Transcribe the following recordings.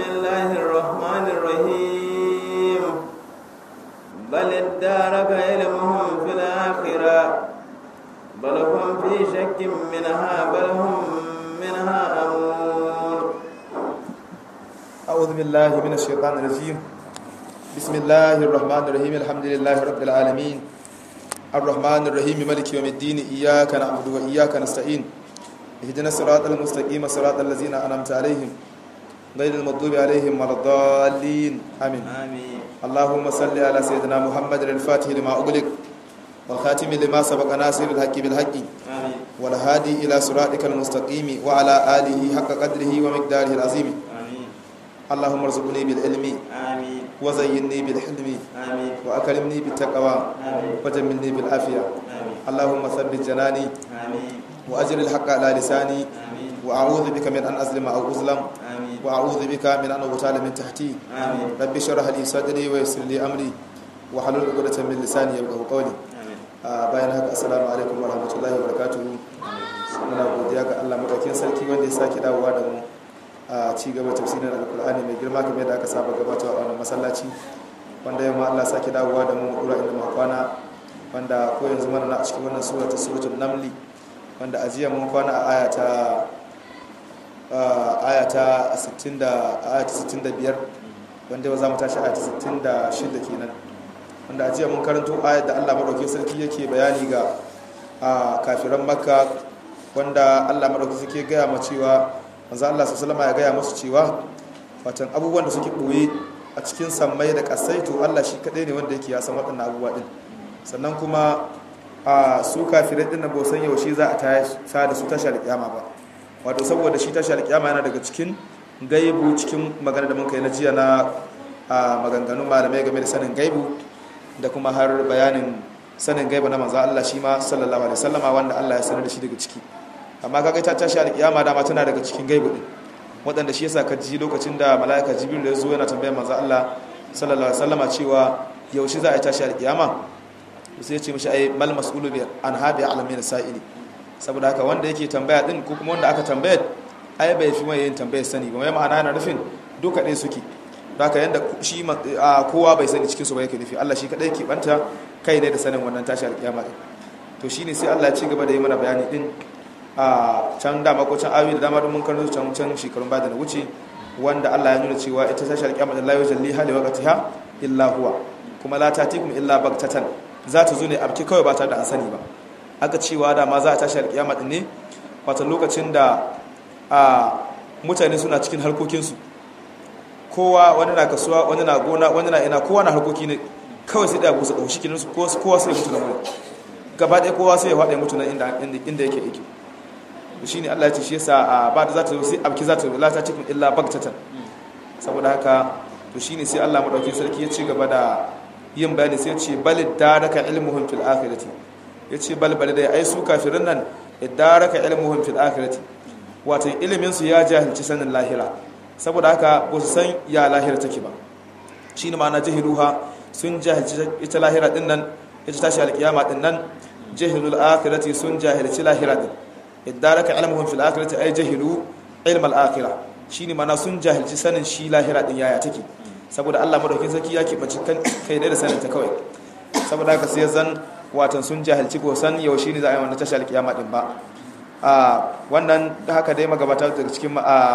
الله الرحمن الرحيم بل ادارك علمهم في الآخرة بل هم في شك منها بل هم منها أمون أعوذ بالله من الشيطان الرجيم بسم الله الرحمن الرحيم الحمد لله رب العالمين الرحمن الرحيم ملك يوم الدين إياك نعبد وإياك نستعين اهدنا الصراط المستقيم صراط الذين أنعمت عليهم غير المغضوب عليهم ولا الضالين آمين آمين اللهم صل على سيدنا محمد الفاتح لما أغلق والخاتم لما سبق ناصر الحق بالحق آمين والهادي إلى صراطك المستقيم وعلى آله حق قدره ومقداره العظيم آمين اللهم ارزقني بالعلم آمين وزينني بالحلم آمين وأكرمني بالتقوى آمين وجملني بالعافية آمين اللهم ثبت جناني آمين وأجر الحق على لساني آمين وأعوذ بك من أن أظلم أو أظلم آمين وأعوذ بك من أن أغتال من تحتي آمين رب اشرح لي صدري ويسر لي أمري وحلل عقدة من لساني يفقهوا قولي آمين a bayan haka assalamu alaikum wa rahmatullahi wa barakatuhu muna godiya ga Allah madaukakin sarki wanda ya sake dawowa da mu a ci gaba tafsirin alkur'ani mai girma kamar yadda aka saba gabatarwa a wannan masallaci wanda yau ma Allah sake dawowa da mu dura inda muka kwana wanda ko yanzu mana na a cikin wannan sura ta suratul namli wanda a jiya mun kwana a aya ta aya ta 60 da aya ta 65 wanda yau za mu tashi aya ta 66 kenan wanda a jiya mun karanto ayat da Allah madaukakin sarki yake bayani ga a kafiran makka wanda Allah madaukakin sarki ya gaya ma cewa manzo Allah sallallahu alaihi ya gaya musu cewa watan abubuwan da suke boye a cikin sammai da kasai to Allah shi kadai ne wanda yake ya san waɗannan abubuwa din sannan kuma a su kafirai din nan ba san yaushe za a ta da su tashi alƙiyama ba wato saboda shi tashi alƙiyama yana daga cikin gaibu cikin magana da mun kai na jiya na a maganganun malamai game da sanin gaibu da kuma har bayanin sanin gaiba na manzo Allah shi ma sallallahu alaihi wasallama wanda Allah ya sanar da shi daga ciki amma kaga ta tashi alkiyama dama tana daga cikin gaibu din wadanda shi yasa ka ji lokacin da malaika jibril ya zo yana tambayar manzo Allah sallallahu alaihi wasallama cewa yaushe za a tashi alkiyama sai ya ce mishi ai mal mas'ulu bi an habi alamin sa'ili saboda haka wanda yake tambaya din ko kuma wanda aka tambaya ai bai fi mai yin tambayar sani ba mai ma'ana yana nufin duka ɗaya suke haka yanda shi kowa bai sani cikinsu ba yake nufi Allah shi kadai ke banta kai ne da sanin wannan tashi alkiyama din to shine sai Allah ya ci gaba da yi mana bayani din a can dama ko can ayoyi da dama mun karanta can can shekarun baya da na wuce wanda Allah ya nuna cewa ita tashi alkiyama da la yujalli hali waqtiha illa huwa kuma la tatikum illa bagtatan za ta zo ne abki kawai ba tare da an sani ba aka cewa da ma za a tashi alkiyama din ne wata lokacin da a mutane suna cikin harkokinsu kowa wani na kasuwa wani na gona wani na ina kowa na harkoki ne kawai sai da busa ɗau shi kininsu kowa sai mutu na wuri gaba ɗaya kowa sai ya faɗa mutu na inda yake aiki shi ne allah ya ce shi yasa a ba da za ta zo sai abki za ta zo lata cikin illa bagtatan saboda haka to shi ne sai allah maɗauki sarki ya ci gaba da yin bayani sai ya ce bal daraka ilmuhum fil akhirati ya ce bal bal dai ai su kafirin nan daraka ilmuhum fil akhirati wato ilimin su ya jahilci sanin lahira saboda haka ba su san ya lahira take ba shi ne ma'ana jahiluha sun jahilci ita lahira din nan ita tashi alkiyama din nan jahilul akhirati sun jahilci lahira din iddaraka ilmuhum fil akhirati ay jahilu ilm al akhirah shine ma'ana sun jahilci sanin shi lahira din yaya take saboda Allah madaukakin sarki ya kibaci kan kai ne da sanin ta kawai saboda haka sai zan watan sun jahilci ko san yaushe ne za a yi wannan tashi alkiyama din ba a wannan haka dai magabata daga cikin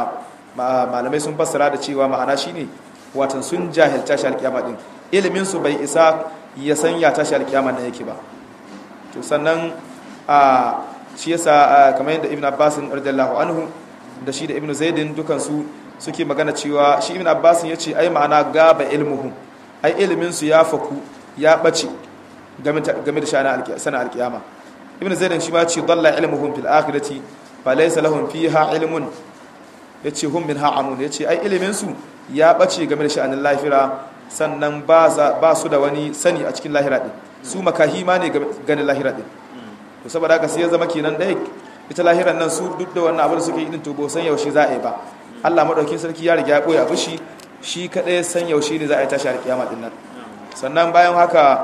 malamai sun fassara da cewa ma'ana shine watan sun jahilta shi alkiyama din ilimin su bai isa ya san ya tashi alkiyama nan yake ba to sannan a shi yasa kamar yadda ibn abbas radiyallahu anhu da shi da ibn zaidin dukan su suke magana cewa shi ibn abbas ya ce ai ma'ana gaba ilmuhu ai ilimin su ya faku ya bace game da sana alkiyama ibn zaidin shi ma ce dalla ilmuhum fil akhirati fa laysa lahum fiha ilmun ya ce hun min ha'amun ya ce ai iliminsu ya ɓace game da sha'anin lahira sannan ba su da wani sani a cikin lahira ɗin su makahi ma ne ganin lahira ɗin to saboda haka sai ya zama kenan ɗaya ita lahiran nan su duk da wannan abu da suke yi ɗin to ba san yaushe za a yi ba allah maɗaukin sarki ya riga ya ɓoye abu shi shi kaɗai san yaushe ne za a yi tashi alƙiyama ɗin nan sannan bayan haka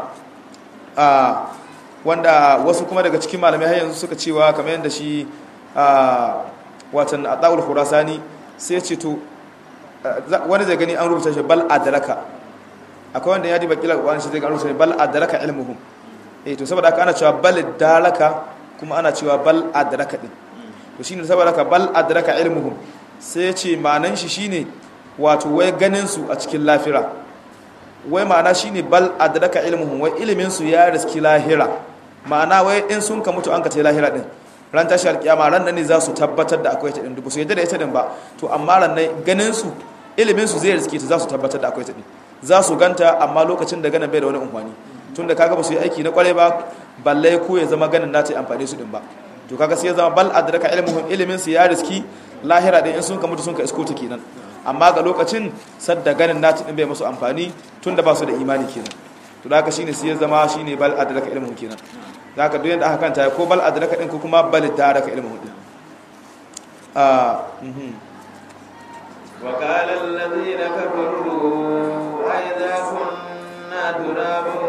a wanda wasu kuma daga cikin malamai har yanzu suka cewa kamar yadda shi a watan adawul khurasani sai ce to wani zai gani an rubuta shi bal adraka akwai wanda ya diba kila wani shi zai ga rubuta bal adraka ilmuhum eh to saboda haka ana cewa bal daraka kuma ana cewa bal adraka din to shine saboda haka bal adraka ilmuhum sai ya ce ma'anan shi shine wato wai ganin su a cikin lafira wai ma'ana shine bal adraka ilmuhum wai ilimin su ya riski lahira ma'ana wai in sun ka mutu an ka ta lahira din ran tashi alkiyama ran nan ne za su tabbatar da akwai ta din dubu su yadda da ita din ba to amma ran nan ganin su ilimin su zai riske ta za su tabbatar da akwai ta din za su ganta amma lokacin da ganin bai da wani umfani tunda kaga ba su yi aiki na kware ba balle ko ya zama ganin na ta amfani su din ba to kaga sai ya zama bal adraka ilmuhum ilimin su ya riski lahira din in sun ka mutu sun ka isko ta kenan amma ga lokacin sadda ganin na ta din bai musu amfani tunda ba su da imani kenan to da haka shine sai ya zama shine bal adraka ilmuhum kenan da haka duk yadda aka kanta ko bal adraka din ko kuma bal daraka ilmuhum din ah mhm وقال الذين كفروا أئذا كنا ترابا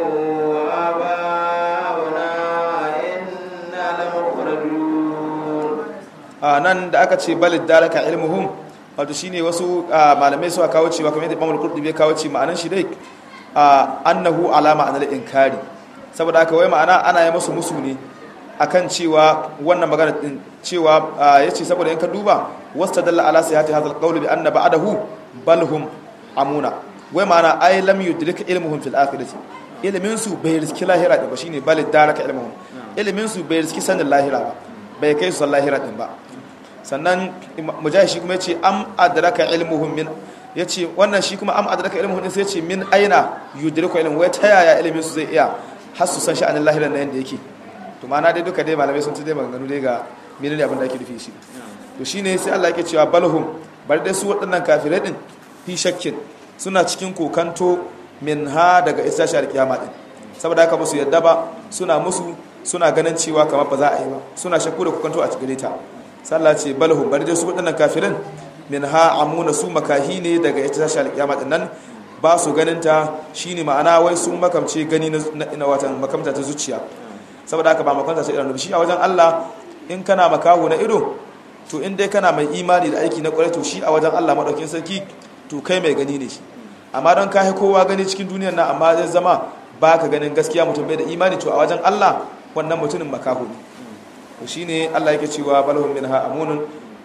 وآباؤنا إنا لمخرجون a nan da aka ce balid dalaka ilmuhum wato shine wasu malamai suka kawo cewa kamar yadda Imam Al-Qurtubi ya kawo ce ma'anan shi dai annahu alama anal inkari saboda haka wai ma'ana ana yi musu musu ne akan cewa wannan magana din cewa yace saboda in ka duba wastadalla ala sihhati hadha al-qawl bi anna ba'dahu bal hum amuna wai ma'ana ay lam yudrik ilmuhum fil akhirati ilmin su bai riski lahira ba shine balid dalaka ilmuhum ilmin su bai riski sanin lahira ba bai kai su lahira din ba sannan mujahid shi kuma ya ce am adraka ilmuhum min ya ce wannan shi kuma am adraka ilmuhum din sai ce min aina yudriku ilmu wai ta yaya ilimin su zai iya har su san sha'anin lahiran na yanda yake to ma'ana dai duka dai malamai sun ci dai maganganu dai ga menene abin da ake nufi shi to shine sai Allah yake cewa balhum bar dai su waɗannan kafirai din fi shakkin suna cikin kokanto min ha daga isa shar kiyama din saboda haka musu yadda ba suna musu suna ganin cewa kamar ba za a yi ba suna shakku da kokanto a cikin ta sallah ce balhu bari dai su waɗannan kafirin min ha amuna su makahi ne daga ita tashi alƙiyama din nan ba su ganin ta shine ma'ana wai sun makamce gani na watan makamta ta zuciya saboda haka ba makamta ta idanu shi a wajen Allah in kana makaho na ido to in dai kana mai imani da aiki na kwarai to shi a wajen Allah madaukin sarki to kai mai gani ne shi amma don kai kowa gani cikin duniyar nan amma zai zama baka ganin gaskiya mutum bai da imani to a wajen Allah wannan mutumin makaho ne to shine Allah yake cewa balhum minha amunun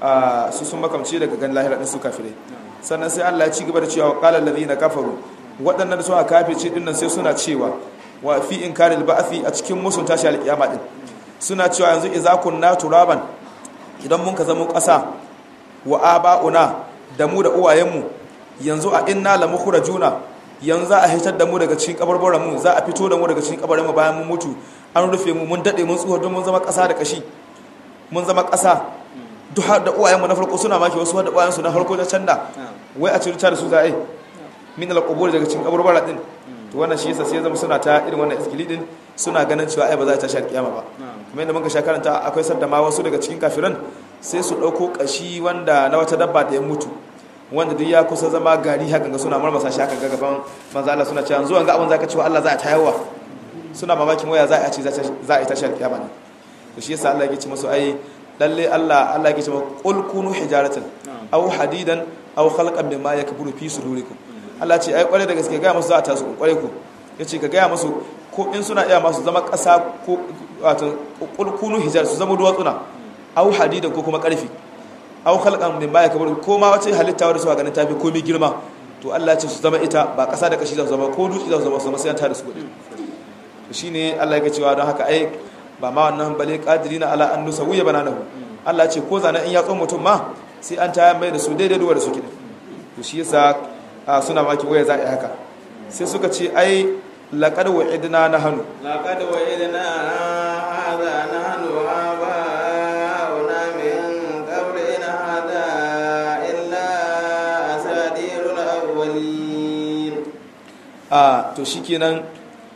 su sun makamce daga gan lahira din su kafirai sannan sai Allah ya ci gaba da cewa qala allazina kafaru waɗannan da suka kafirce din nan sai suna cewa wa fi inkaril ba'thi a cikin musun tashi alƙiyama din suna cewa yanzu idza kunna turaban idan mun ka zama ƙasa wa aba'una da mu da uwayenmu yanzu a inna la mukhrajuna yanzu za a hitar da mu daga cikin kabarbaran mu za a fito da mu daga cikin kabarin mu bayan mun mutu an rufe mu mun dade mun tsuwa don mun zama ƙasa da kashi mun zama ƙasa duk da uwayenmu na farko suna maki wasu da uwayensu na farko ta canda wai a cikin da su za a yi min al-qubur daga cikin kaburbara din to wannan shi yasa sai zama suna ta irin wannan iskili din suna ganin cewa ai ba za ta tashi kiyama ba kuma yadda muka sha karanta akwai sadda ma wasu daga cikin kafiran sai su dauko kashi wanda na wata dabba da ya mutu wanda duk ya kusa zama gari hakan ga suna marmasa shi hakan ga gaban manzo Allah suna cewa zuwa ga abin zaka cewa Allah za a tayarwa suna mamakin waya za a ce za a yi tashi kiyama ne to shi yasa Allah yake ce musu ai lalle Allah Allah yake ce musu qul kunu hijaratan aw hadidan aw khalqan mimma yakburu fi sudurikum Allah ce ai kware da gaske ga musu za a tasu kware ku yace ka ga musu ko in suna iya masu zama kasa ko wato qul kunu hijar su zama duwatsuna aw hadidan ko kuma karfi aw khalqan mimma yakburu ko ma wace halitta wadda suka ganin tafi komai girma to Allah ce su zama ita ba kasa da kashi za su zama ko dutse za su zama su zama sai an tare su gudu to shine Allah yake cewa don haka ai ba ma wannan bale qadirina ala an nusawiya bananahu Allah ce ko zana in ya tso mutum ma sai an tayar mai da su daidai duwa da su kida to shi yasa suna maki waya za a yi haka sai suka ce ai laqad wa'idna nahnu laqad wa'idna hadha nahnu aba'una min qabl in hadha illa asadirul awwalin a to shikenan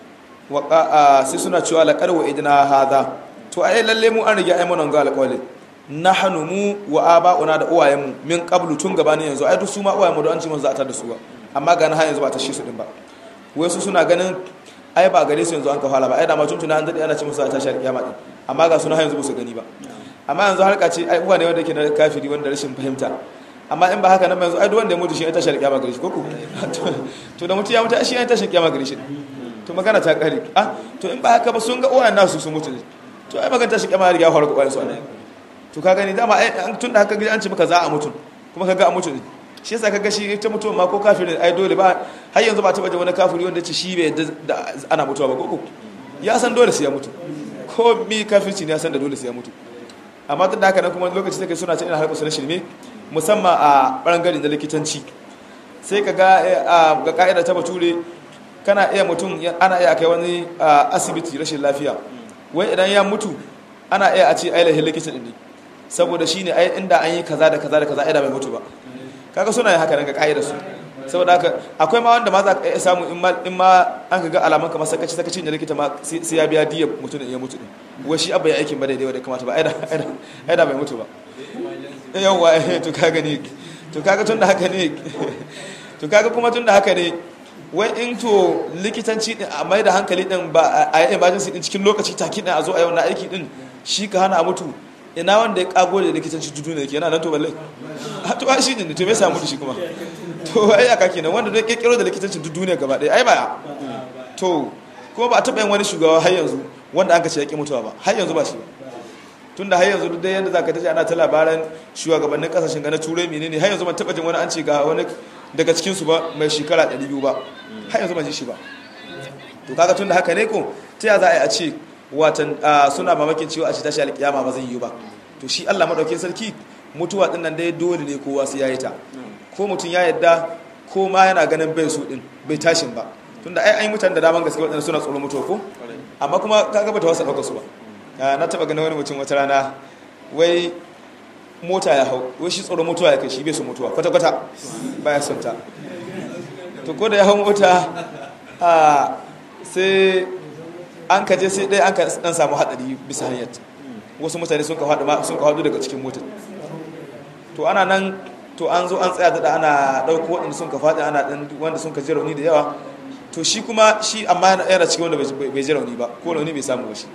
waka sai suna cewa laqad wa'idna hadha to ai lalle mu an rige ai mun ga alƙawari nahnu mu wa aba'una da uwayenmu min qablu tun gabanin yanzu ai duk su ma uwayenmu da an ci mun za ta da su ba amma ga na har yanzu ba ta shi su din ba wai su suna ganin ai ba gare su yanzu an ka fara ba ai da ma tun tuna an dade ana ci musu za ta shar kiyama din amma ga suna har yanzu ba su gani ba amma yanzu harka ce ai uwa ne wanda yake na kafiri wanda rashin fahimta amma in ba haka nan yanzu ai duk wanda ya mutu shi ya tashi alƙiyama gare shi ko ku to da mutu ya mutu shi ya tashi alƙiyama gare shi to magana ta kare ah to in ba haka ba sun ga uwayen nasu sun mutu ne to ai magana tashi alƙiyama ya faru ga uwayen su to ka gani dama ai tun da haka gidi an ce maka za a mutu kuma ka ga a mutu ne shi yasa ka ga shi ta mutuwa ma ko kafirin ai dole ba har yanzu ba taba da wani kafiri wanda ce shi bai da ana mutuwa ba ko ya san dole sai ya mutu ko mi kafirci ne ya san da dole sai ya mutu amma tun da haka nan kuma lokaci take suna cin harkar su na shirme musamman a ɓangare da likitanci sai ka ga ga ka'ida ta bature kana iya mutum ana iya kai wani asibiti rashin lafiya wai idan ya mutu ana iya a ce ai lahin likita ne saboda shi ne ai inda an yi kaza da kaza da kaza ai da bai mutu ba kaga suna yin haka nan ga ka'ida su saboda haka akwai ma wanda ma za ka iya samu in ma an ka ga alaman kamar sakaci sakacin da likita ma sai ya biya diya mutum ya mutu ne wai shi abba ya aikin ba daidai wadda kamata ba ai da bai mutu ba yawwa to kaga ne to kaga tun da haka ne to kaga kuma tun da haka ne wai in to likitanci din a mai da hankali din ba a yi emergency din cikin lokaci take din a zo a yau na aiki din shi ka hana a mutu ina wanda ya kago da likitanci dudu ne kenan nan to balle a to shi ne to me yasa mutu shi kuma to ai aka kenan wanda da kekkero da likitanci dudu ne gaba ɗaya ai ba to kuma ba a taɓa yin wani shugaba har yanzu wanda an ka ce ya ƙi mutuwa ba har yanzu ba shi ba tun da har yanzu duk da yadda za ka tace ana ta labaran shugabannin kasashen ga na turai menene har yanzu ban taba jin wani an ce ga wani daga cikinsu ba mai shekara 200 ba har yanzu ban ji shi ba to kaga tun da haka ne ko ta ya za a yi a ce watan suna mamakin cewa a ce tashi alkiyama ba zai yi ba to shi Allah madaukakin sarki mutuwa din nan dai dole ne kowa sai yayi ta ko mutum ya yadda ko ma yana ganin bai su din bai tashin ba tunda ai ai mutane da daman gaske wadanda suna tsoron mutuwa ko amma kuma kaga bata wasa dauka su ba na taba ganin wani mutum wata rana wai mota ya hau wai shi tsoron mutuwa ya kai shi bai su mutuwa kwata-kwata baya son ta to ko da ya hau mota a sai an kaje sai dai an ka dan samu hadari bisa hanyar wasu mutane sun ka hadu daga cikin motar to ana nan to an zo an tsaya da ana dauko waɗanda sun ka faɗi ana dan wanda sun ka ji rauni da yawa to shi kuma shi amma yana cikin wanda bai ji rauni ba ko rauni bai samu ba shi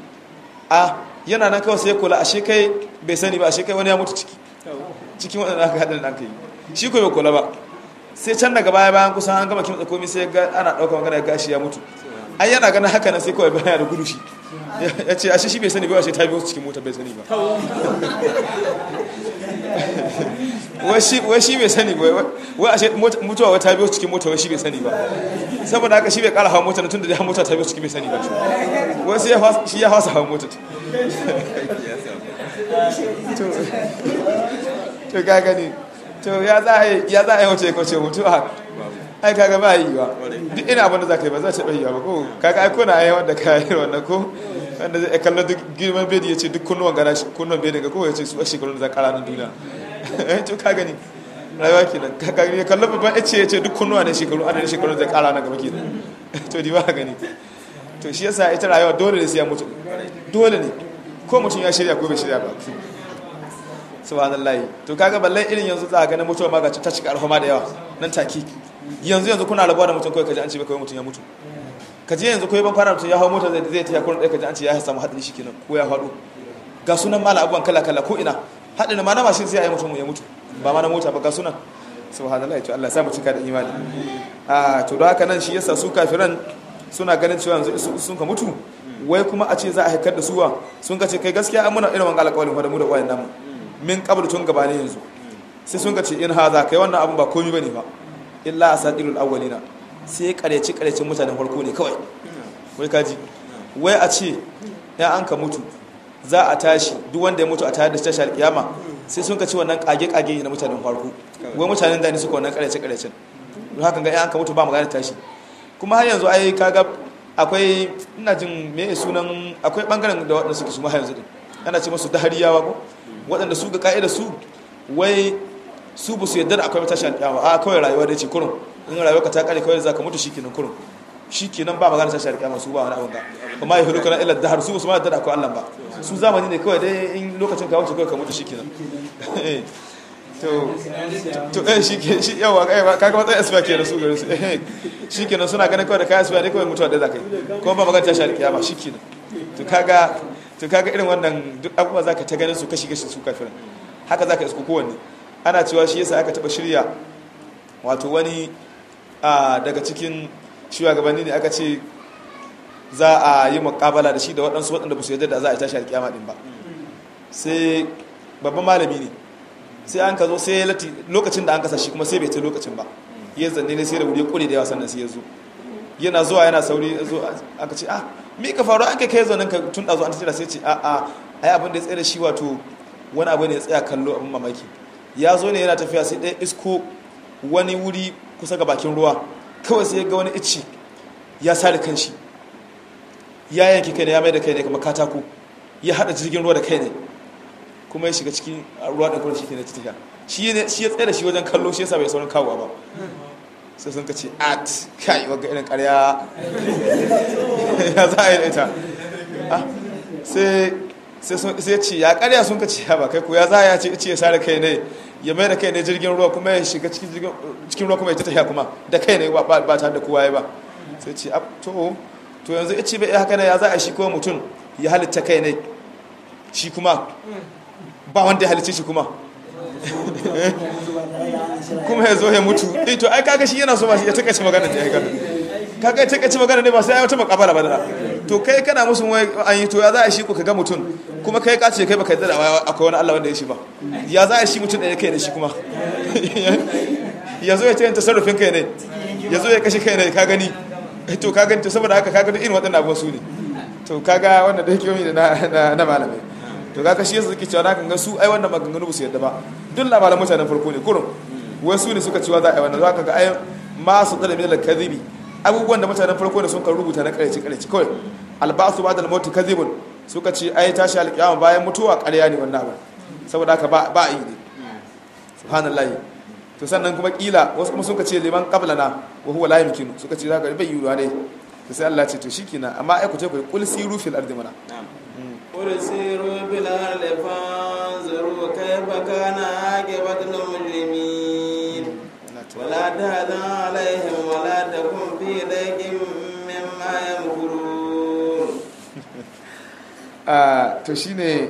a yana nan kawai sai kula ashe kai bai sani ba ashe kai wani ya mutu ciki cikin waɗanda aka haɗin da aka yi shi ko bai kula ba sai can daga baya bayan kusan an gama kimtsa komai sai ga ana ɗaukar magana ga shi ya mutu an yana ganin haka nan sai kawai baya da gudu shi ya ce ashe shi bai sani ba ashe ta biyo cikin mota bai sani ba wai shi bai sani ba wai ashe mutuwa wai ta biyo cikin mota wai shi bai sani ba saboda haka shi bai kara hawa mota tun da ya mota ta biyo cikin bai sani ba wai sai shi ya fasa hawa mota to ga gani to ya za a yi ya za a yi wace kwace mutuwa ai kaga ba yi ba duk ina abin da za ka yi ba za ta bai yi ba ko kaga ai kuna ai wanda ka yi wannan ko wanda zai kallo duk girman bedi ya ce duk kunnuwan gana kunnuwan bedi ga ko ya ce su a shekarun da za kara nan duniya to ka gani rayuwa kenan ka gani kallo babban ya ce ya ce duk kunnuwa ne shekaru adadin shekarun da kara nan gaba kenan to di ba gani to shi yasa ita rayuwa dole ne sai ya mutu dole ne ko mutum ya shirya ko bai shirya ba subhanallahi to kaga balle irin yanzu za ka ga na mutuwa ma ga ta cika alhoma da yawa nan take yanzu yanzu kuna rabuwa da mutum kawai kaji an ce kawai mutum ya mutu kaji yanzu kawai ban fara mutum ya hau mota zai zai taya kurin ɗaya kaji an ce ya samu haɗari shi kenan ko ya faɗo ga sunan mala abubuwan kala kala ko ina haɗin ma na mashin sai a yi mutum ya mutu ba ma na mota ba ga sunan subhanallahi to Allah ya sa mu cika da imani a to don haka nan shi yasa su kafiran suna ganin cewa yanzu sun ka mutu wai kuma a ce za a haikar da suwa sun ka ce kai gaskiya an muna irin wanga alƙawarin fa da mu da ƙwayan namu min qabl tun gabane yanzu sai sun ka ce in haza kai wannan abun ba komai bane ba illa asadirul awwalina sai kareci karecin mutanen farko ne kawai wai kaji wai a ce ya an ka mutu za a tashi duk wanda ya mutu a tare da tashi alkiyama sai sun ka ci wannan kage kage na mutanen farko wai mutanen da ne suka wannan karece karecin don haka ga an ka mutu ba magana tashi kuma har yanzu ai kaga akwai ina jin me sunan akwai bangaren da waɗanda suke su ma yanzu din ana ce musu dahariyawa ko waɗanda su ga ka'ida su wai su bu su yadda da akwai tashi alƙiyama a kawai rayuwa da ce kurun in rayuwa ka ta kare kawai za ka mutu shikenan kurun shikenan ba magana tashi alƙiyama su ba wani abin ba kuma ya hudu kana illa dahar su su ma yadda da akwai Allah ba su zamani ne kawai dai in lokacin ka wuce kawai ka mutu shikenan to to eh shike shi yawa kai kaga wata asfa ke da su gare su eh shikenan suna ganin kawai da kai asfa ne kawai mutuwa da zakai kuma ba magana tashi alƙiyama shikenan to kaga to kaga irin wannan duk abubuwa zaka ta ganin su kashi kashi su kafirin haka zaka isko kowanne ana cewa shi yasa aka taba shirya wato wani daga cikin shugabanni ne aka ce za a yi makabala da shi da waɗansu waɗanda ba su yadda da za a yi tashi alkiyama ɗin ba sai babban malami ne sai an ka zo sai lati lokacin da an kasa shi kuma sai bai ta lokacin ba ya zanne ne sai da wuri kure da yawa sannan sai ya zo yana zuwa yana sauri ya zo aka ce ah me ka faru an kai kai zanen ka tun ɗazu an tattara sai ce a a ai abin da ya tsaye da shi wato wani abu ne ya tsaya kallo abin mamaki ya zo ne yana tafiya sai ɗaya isko wani wuri kusa ga bakin ruwa kawai sai ya ga wani icci ya sare kanshi ya yanki kai ne ya mai da kai ne kamar katako ya hada jirgin ruwa da kai ne kuma ya shiga cikin ruwa da kuma shi ne tafiya shi ya tsaye da shi wajen kallo shi yasa bai saurin kawowa ba sai sun ka ce at kai wagga irin karya ya za a yi da ita sai ya ce ya karya sun ka ce ya ba kai ko ya za a ce ce ya sare kai ne ya mai da kai ne jirgin ruwa kuma ya shiga cikin ruwa kuma ya tafiya kuma da kai ne ba tare da kowa ya ba sai ce to to yanzu ya ce bai haka ne ya za a shi kuma mutum ya halitta kai ne shi kuma ba wanda ya halitta shi kuma kuma ya zo ya mutu eh to ai kaga shi yana so ba shi ya takaice magana da ya gana kaga ya takaice magana ne ba sai ya wata makabala ba da to kai kana musu wai an yi to ya za a shi ku kaga mutum kuma kai ka ce kai baka yadda da akwai wani Allah wanda ya shi ba ya za a shi mutum da ya kai da shi kuma ya zo ya ce tasarrufin kai ne ya zo ya kashe kai ne ka gani to ka gani to saboda haka ka gani irin waɗannan abubuwan su ne to kaga wannan da yake yomi da na malamai to kaga shi yasa suke cewa na kan ga su ai wannan maganganu ba su yadda ba duk labaran mutanen farko ne kurum wai su ne suka cewa za a yi wannan za ka ga ai ma su tsada min al-kadhibi abubuwan da mutanen farko ne sun kan rubuta na kareci kareci kawai albasu ba da al-mautu kadhibun suka ce ai tashi alƙiyama bayan mutuwa ƙarya ne wannan abin saboda haka ba ba yi ne subhanallahi to sannan kuma kila wasu kuma suka ce liman qablana wa huwa la yumkinu suka ce zaka bai yiwuwa ne to sai Allah ce to shikenan amma ai ku ce ku kul siru fil ardi mana قل سيروا في الأرض فانظروا كيف كان عاقبة المجرمين ولا تهزن عليهم ولا تكن في ضيق مما يمكرون to shine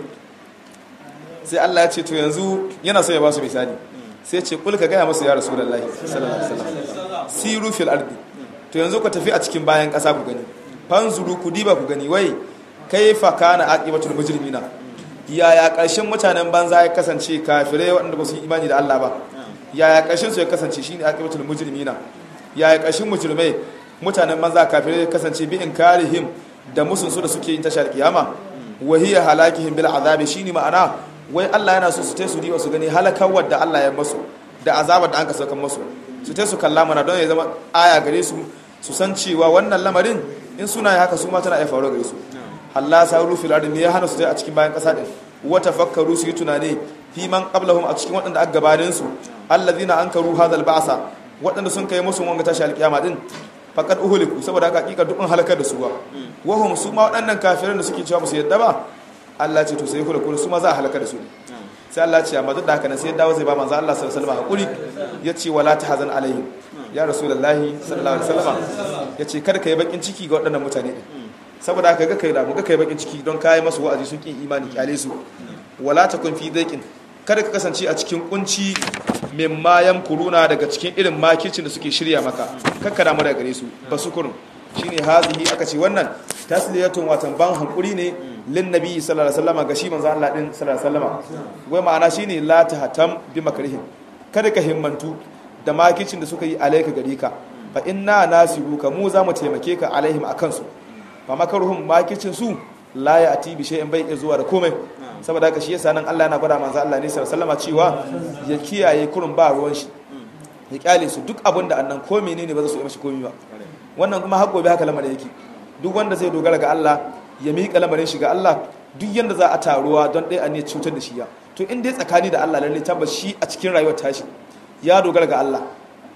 sai Allah ya ce to yanzu yana so ya ba su misali sai ce kul ka gaya masu ya rasulullahi sallallahu alaihi wasallam siru fil ardi to yanzu ku tafi a cikin bayan ƙasa ku gani fanzuru ku diba ku gani wai kaifa kana aqibatul mujrimina yaya ƙarshen mutanen banza ya kasance kafirai waɗanda ba su yi imani da Allah ba yaya ƙarshen su ya kasance shine aqibatul mujrimina yaya ƙarshen mujrimai mutanen banza kafirai ya kasance bi inkarihim da musun su da suke yin tashar kiyama wa hiya halakihim bil azabi shine ma'ana wai Allah yana so su tai su diba su gani halakawar da Allah ya masu da azabar da an ka saukan masu su tai su kalla mana don ya zama aya gare su su san cewa wannan lamarin in suna yi haka su ma tana iya faruwa gare su Allah sa rufi lardin ne ya hana su a cikin bayan ƙasa ɗin wata fakkaru su yi tunani fi man qablahum a cikin waɗanda aka gabanin su allazina ankaru hadal ba'sa waɗanda sun kai musu wanga tashi alƙiyama din faqad uhuliku saboda haka hakika duk an halakar da su ba wahum su ma waɗannan kafiran da suke cewa musu yadda ba Allah ce to sai kula kula su ma za a halakar da su sai Allah ce amma duk da haka nan sai dawo zai ba manzo Allah sallallahu alaihi wasallam hakuri yace wala tahzan alaihim ya rasulullahi sallallahu alaihi wasallam yace kada ka yi bakin ciki ga waɗannan mutane din saboda haka ga kai da ga kai bakin ciki don kai masu wa'azi sun kin imani kyale su wala takun fi daiqin kada ka kasance a cikin kunci mimma yamkuruna daga cikin irin makircin da suke shirya maka kakka damu daga gare su basukurun shine hazihi aka ce wannan tasliyatun watan ban hankuri ne lin nabi sallallahu alaihi wasallam ga shi manzo Allah din sallallahu alaihi wasallam wai ma'ana shine la tahtam bi makrihim kada ka himmantu da makircin da suka yi alaika gare ka fa inna nasiruka mu za mu taimake ka alaihim akan su fa makaruhum makircin su la ya ati bi shay'in bai iya zuwa da komai saboda haka shi yasa nan Allah yana gwada manzo Allah ne sallallahu alaihi cewa ya kiyaye kurun ba ruwan shi ya kyale su duk abin da annan ko menene ba za su yi mashi komai ba wannan kuma har gobe haka lamarin yake duk wanda zai dogara ga Allah ya miƙa lamarin shi ga Allah duk yanda za a taruwa don ɗaya a ne cutar da shi ya to in dai tsakani da Allah lalle tabbas shi a cikin rayuwar tashi ya dogara ga Allah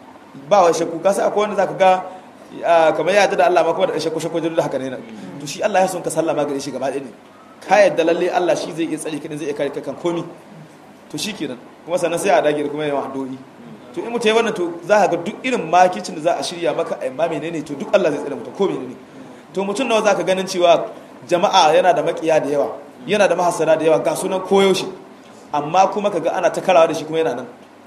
ba wa shakku ka sai akwai wanda zaka ga kamar ya da Allah ma kuma da shakku shakku da haka ne to shi Allah ya son ka sallama gare shi gaba ɗaya ne ka yadda lalle Allah shi zai iya tsare ka zai iya kare ka kan komi to shi kenan kuma sannan sai a dage da kuma yawan addu'o'i to in mutum ya wannan to za ka ga duk irin makicin da za a shirya maka a ma menene to duk Allah zai tsare mutum ko menene to mutum nawa za ka ganin cewa jama'a yana da makiya da yawa yana da mahasara da yawa ga sunan koyaushe amma kuma kaga ana ta karawa da shi kuma yana nan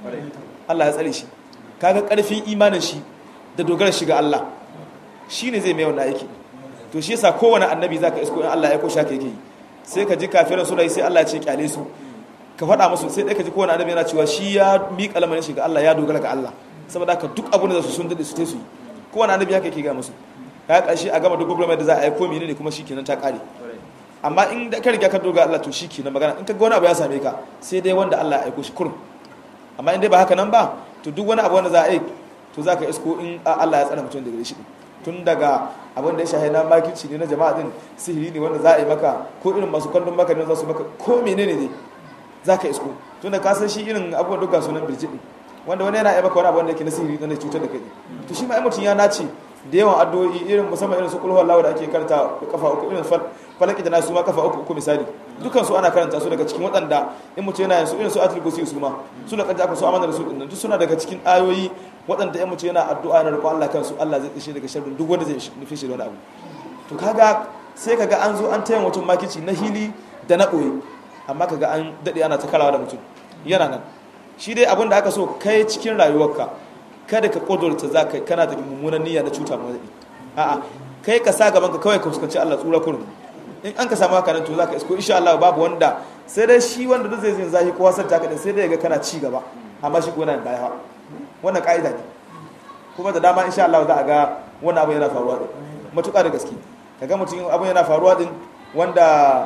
Allah ya tsare shi kaga karfin imanin shi da dogara shi ga Allah shine zai mai wannan aiki to shi yasa kowane annabi zaka isko in Allah ya aiko shaka yake yi sai ka ji kafiran suna yi sai Allah ya ce kyale su ka faɗa musu sai dai ka ji kowane annabi yana cewa shi ya miƙa lamarin shi ga Allah ya dogara ga Allah saboda haka duk abin da su sun dade su te su yi kowane annabi haka yake ga musu ka ƙarshe a gama duk gwamnati da za a yi ko menene kuma shikenan ta ƙare amma in da ka riga ka dogara Allah to shikenan magana in ka ga wani abu ya same ka sai dai wanda Allah ya aiko shi kurum amma in dai ba haka nan ba to duk wani abu wanda za a yi to za ka isko in Allah ya tsara mutum daga shi tun daga abin da ya shahi na makirci ne na jama'a din sihiri ne wanda za a yi maka ko irin masu kwallon maka ne za su maka ko menene ne za ka isko tun da ka san shi irin abubuwan duka sunan birjit ne wanda wani yana yi maka wani abu wanda yake na sihiri na cutar da kai to shi ma mutum ya nace da yawan addu'o'i irin musamman irin su kulhu Allah da ake karanta kafa uku irin falaki da nasu ma kafa uku uku misali dukan su ana karanta su daga cikin waɗanda in mutum yana yin su irin su atul kursi su ma su da kanta aka so amana da su din duk suna daga cikin ayoyi waɗanda in mutum yana addu'a na roƙon Allah kansu Allah zai tsaye daga sharrin duk wanda zai nufi shi da wani abu to kaga sai kaga an zo an taya mutum makici na hili da na ɓoye amma kaga an daɗe ana ta karawa da mutum yana nan shi dai abin da aka so kai cikin rayuwarka kada ka ƙudurta za ka kana da mummunan niyya na cuta ma zaɓi a'a kai ka sa gaban ka kawai ka fuskanci Allah tsura kurum in an ka samu haka nan to za ka isko insha Allah babu wanda sai dai shi wanda duk zai zai zahi kowa san taka din sai dai ga kana ci gaba amma shi ko yana da baya wannan ka'ida ne kuma da dama insha Allah za a ga wannan abu yana faruwa din matuƙa da gaske kaga mutum abu yana faruwa din wanda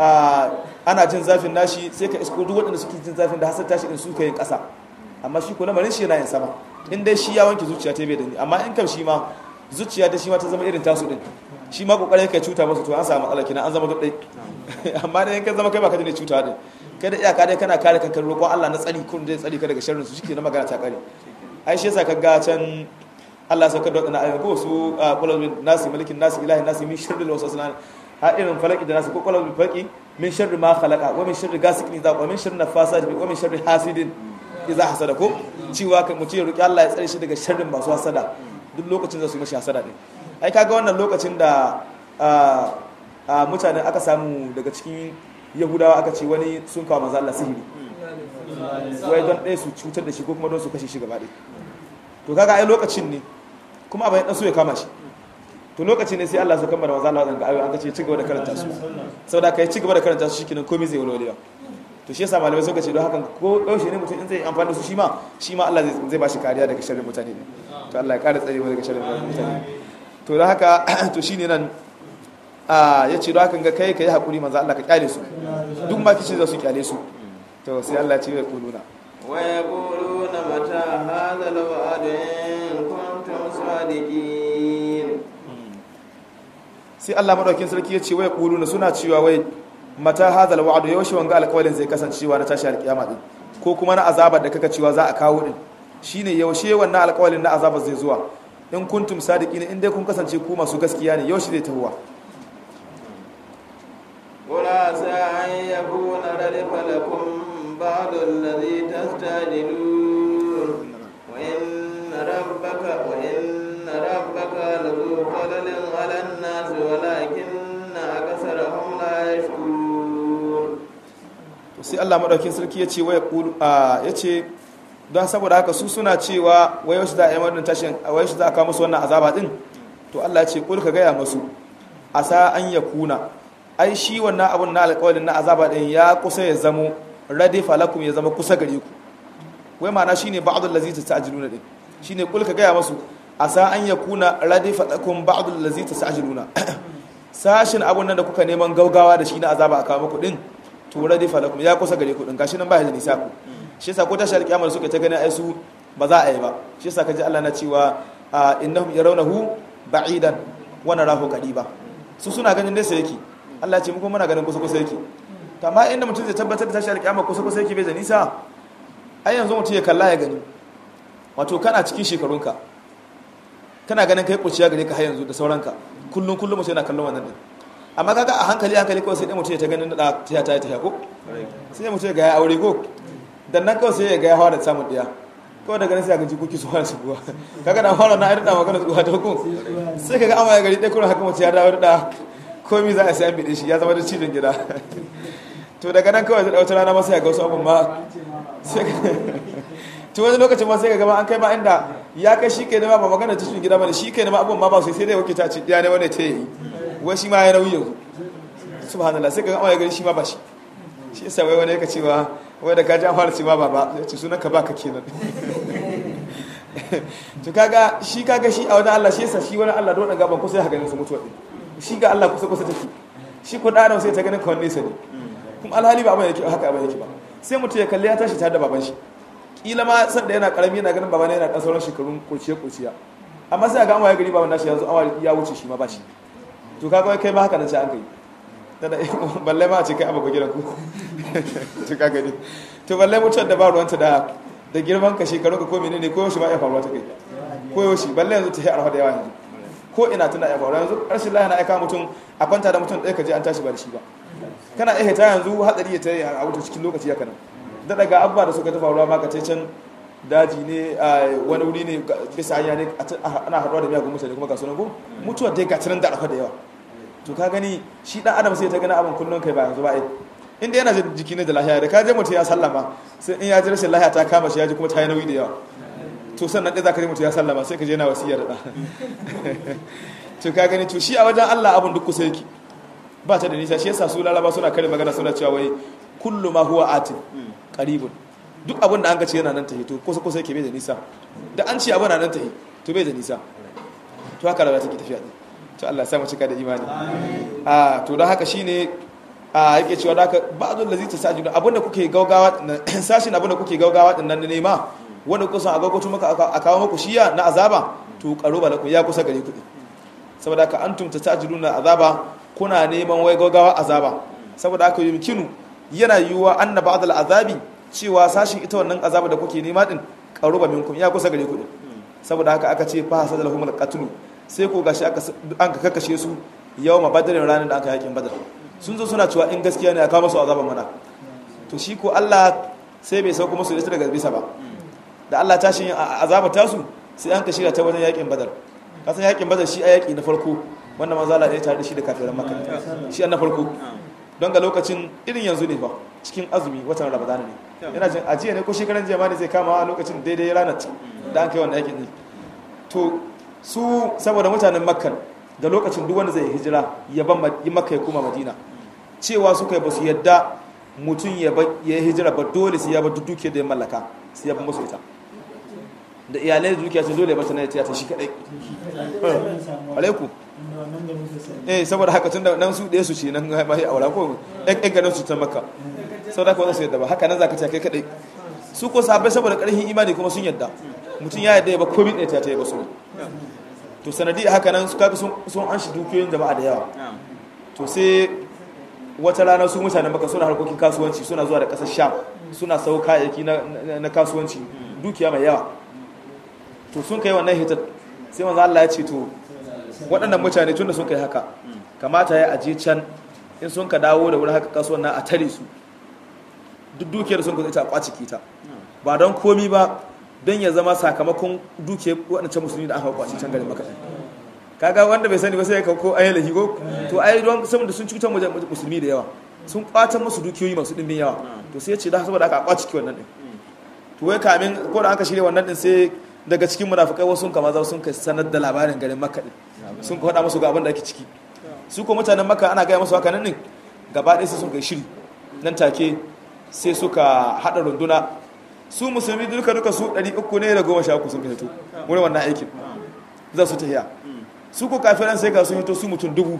ana jin zafin nashi sai ka isko duk waɗanda suke jin zafin da hasar tashi din su ka yin ƙasa amma shi ko lamarin shi yana yin sama in dai shi ya wanke zuciya ta bai da ni amma in kam shi ma zuciya ta shi ma ta zama irin tasu din shi ma kokarin kai cuta masa to an samu matsala kina an zama duk dai amma dai in ka zama kai ba ka da cuta din kai da iyaka dai kana kare kanka roƙon Allah na tsari kun dai tsari ka daga sharrin su shike na magana ta kare ai shi yasa ka ga can Allah sauka da wadannan ayoyi ko su qulul bin nasi malikin nasi ilahi nasi min sharril waswasil ha irin falaki da nasi ko qulul bil falqi min sharri ma khalaqa wa min sharri ghasiqin idha wa min sharri nafasati wa min sharri hasidin idza hasada ko cewa kai mutum ya roki Allah ya tsare shi daga sharrin masu hasada duk lokacin da su mashi hasada din ai kaga wannan lokacin da mutane aka samu daga cikin yahudawa aka ce wani sun kawo maza Allah sihiri wai don ɗaya su cutar da shi ko kuma don su kashe shi gaba ɗaya to kaga ai lokacin ne kuma abin ɗan so ya kama shi to lokacin ne sai Allah su kammala maza Allah ga ayoyi an kace ci gaba da karanta su saboda kai ci gaba da karanta su shikenan komai zai walwalewa to shi yasa malamai suka ce don hakan ko yaushe ne mutum in zai amfani da su shi ma shi ma Allah zai ba shi kariya daga sharrin mutane ne to Allah ya kara tsare mu daga sharrin mutane to da haka to shine nan a yace don hakan ga kai kai hakuri manzo Allah ka kyale su duk ma kici za su kyale su to sai Allah ya ce ya kuluna wa yaquluna mata hadha al-wa'd in kuntum sadiqin sai Allah madaukin sarki ya ce wa yaquluna suna cewa wai mata hadha al-wa'd yaushe wanga alƙawalin zai kasancewa na tashi alƙiyama din ko kuma na azabar da kaka cewa za a kawo din shine yaushe wannan alƙawalin na azabar zai zuwa in kuntum sadiqin in dai kun kasance ku masu gaskiya ne yaushe zai tahuwa ولا عسى أن يكون ردف لكم بعض الذي تستعجلون وإن ربك وإن ربك لذو فضل على الناس ولكن أكثرهم لا يشكرون sai Allah madaukin sarki ya ce waya kulu ya ce don saboda haka su suna cewa wai wasu za a yi wannan tashin wai wasu za a kawo musu wannan azaba din to Allah ya ce kul ka gaya musu asa an yakuna ai shi wannan abun na alƙawarin na azaba din ya kusa ya zamo radifa lakum ya zama kusa gare ku wai ma'ana shine ba'dul ladzi tasajiluna din shine kul ka gaya musu asa an yakuna radifa lakum ba'dul ladzi tasajiluna sashin abun nan da kuka neman gaugawa da shi na azaba a kawo muku din to radifa lakum ya kusa gare ku din gashi nan ba ya da nisa ku shi yasa ko tashi alƙiyamar suka ta gani ai su ba za a yi ba shi yasa kaji Allah na cewa innahum yarawnahu ba'idan wa narahu qariba su suna ganin nesa yake Allah ce muku muna ganin kusa kusa yake to amma inda mutum zai tabbatar da tashi alƙiyama kusa kusa yake bai da nisa ai yanzu mutum ya kalla ya gani wato kana cikin shekarunka kana ganin kai kuciya gare ka har yanzu da sauranka kullun kullum mutum yana kallon wannan din amma kaga a hankali hankali kawai sai dai mutum ya ta ganin da ta ta ta ko sai mutum ya ga ya aure ko dan nan kawai sai ya ga ya hawa da samun diya kawai daga nan sai ga jikoki su fara shigowa kaga da fara na irda magana su ta ko sai kaga amma ya gari dai kuma haka mutum ya dawo da komai za a sai an bide shi ya zama da cibin gida to daga nan kawai zai wata rana masa ya ga wasu abun ma to wani lokacin ma sai ka gama an kai ma inda ya kai shi kai nema ba magana cikin gida bane shi kai nema abubuwan ma ba su sai dai wake ta ci ya ne wani ta yi wai shi ma ya nauyi yanzu subhanallah sai ka gama ya gani shi ma ba shi shi yasa wai wani yaka cewa wai da ka ji an fara cewa baba ya ce sunan ka baka kenan to kaga shi kaga shi a wajen Allah shi yasa shi wani Allah don gaban kusa ya ganin su mutuwa din shi ga Allah kusa kusa take shi ko dan sai ta ganin kawai nesa ne kuma alhali ba abin yake haka abin yake ba sai mutum ya kalli ya tashi tare da baban shi kila ma sanda yana karami yana ganin baban yana dan sauran shekarun kurciya kurciya amma sai ga an waye gari baban nashi yanzu awa ya wuce shi ma ba shi to kaga kai ma haka nan sai an kai tada balle ma a ce kai abu gidan ku to kaga ni to balle mutuwar da ba ruwanta da da girman ka shekaru ka ko menene ko yaushe ba ya faruwa ta kai ko yaushe balle yanzu ta yi arha da yawa yanzu ko ina tana ya faruwa yanzu rashin lahiya na aika mutum a kwanta da mutum ɗaya ka je an tashi ba da shi ba kana iya ta yanzu hatsari ya ta yi a wuce cikin lokaci ya kanan da daga abubuwa da suka ta faruwa ma ka ce can daji ne a wani wuri ne bisa hanya ne ana haɗuwa da miyagun mutane kuma ga sunan ko mutuwar dai ga tunan da arha da yawa to ka gani shi dan adam sai ta gani abin kullum kai ba yanzu ba ai inda yana jin jiki ne da lahiya da ka je mutum ya sallama sai in ya ji rashin lahiya ta kama shi ya ji kuma ta yi nauyi da yawa to sannan ɗaya za ka je mutum ya sallama sai ka je na wasiyar da to ka gani to shi a wajen Allah abin duk kusa yake ba ta da nisa shi yasa su lalaba suna kare magana suna cewa wai kullu ma huwa atin qaribun duk abin da an ga ce yana nan tahi to kusa kusa yake bai da nisa da an ce abin na nan tahi to bai da nisa to haka rayuwa take tafiya to Allah ya sa mu cika da imani a to don haka shine a yake cewa da ba'dul ladzi tasajudu abinda kuke gaugawa sashin abinda kuke gaugawa din nan ne ma wanda kusa a gaggauto maka a kawo maku shiya na azaba to qaruba lakum ya kusa gare ku saboda ka antum tasajuduna azaba kuna neman wai gaugawa azaba saboda haka yumkinu yana yiwuwa anna ba'dal azabi cewa sashin ita wannan azaba da kuke nema din qaruba minkum ya kusa gare ku saboda haka aka ce fa hasadalhumul qatlu sai ko gashi aka an ka kakkashe su yawma badrin ranar da aka yakin badar sun zo suna cewa in gaskiya ne a kawo masu azaban mana to shi ko Allah sai bai sauko musu ita daga bisa ba da Allah ta shi azaba tasu sai an kashe ta wajen yakin badar kasan yakin badar shi a yaki na farko wanda manzo Allah ya tare da shi da kafiran makka shi an na farko don ga lokacin irin yanzu ne ba cikin azumi watan ramadan ne yana jin ajiya ne ko shekaran jiya ma ne zai kama a lokacin daidai ranar da an kai wannan yakin ne to su saboda mutanen makka da lokacin duk wanda zai hijira ya ban makka ya koma madina cewa suka yi ba su yadda mutum ya yi hijira ba dole sai ya ba duke da ya mallaka sai ya ba musu ita da iyalai da dukiya sun dole ya bata na ya ta shi kadai alaiku eh saboda haka tun da nan su ɗaya su ce nan ma ya aura ko ɗan ganin su ta maka sau da kuma su yadda ba haka nan za ka ce kai kadai su ko sabai saboda ƙarfin imani kuma sun yadda mutum ya yadda ya ba komi ɗaya ta yi ba su to sanadi haka nan su kaga sun an shi dukiyoyin jama'a da yawa to sai wata rana su mutane maka suna harkokin kasuwanci suna zuwa da ƙasar sham suna sau kayayyaki na kasuwanci dukiya mai yawa to sun kai wannan hitar sai manzo Allah ya ce to waɗannan mutane tun da sun kai haka kamata ya aje can in sun ka dawo da wurin haka kasuwan na a tare su duk dukiyar sun ka ita a kwaci kita ba don komi ba don ya zama sakamakon dukiyar waɗancan musulmi da aka kwaci can garin maka kaga wanda bai sani ba sai ka ko ayi lahi ko to ai don saboda sun cutar musulmi da yawa sun kwatan musu dukiyoyi masu dimbin yawa to sai ya ce da saboda aka kwaci ki wannan din to wai kamin ko da aka shirya wannan din sai daga cikin munafikai wasu kama za sun kai sanar da labarin garin makka din sun ka faɗa musu ga abin da ake ciki su ko mutanen makka ana gaya musu haka nan din gaba ɗaya sai sun kai shiri nan take sai suka haɗa runduna su musulmi duka duka su ɗari uku ne da goma sha uku sun ka hito wurin wannan aikin za su tafiya su ko kafiran sai ga sun hito su mutum dubu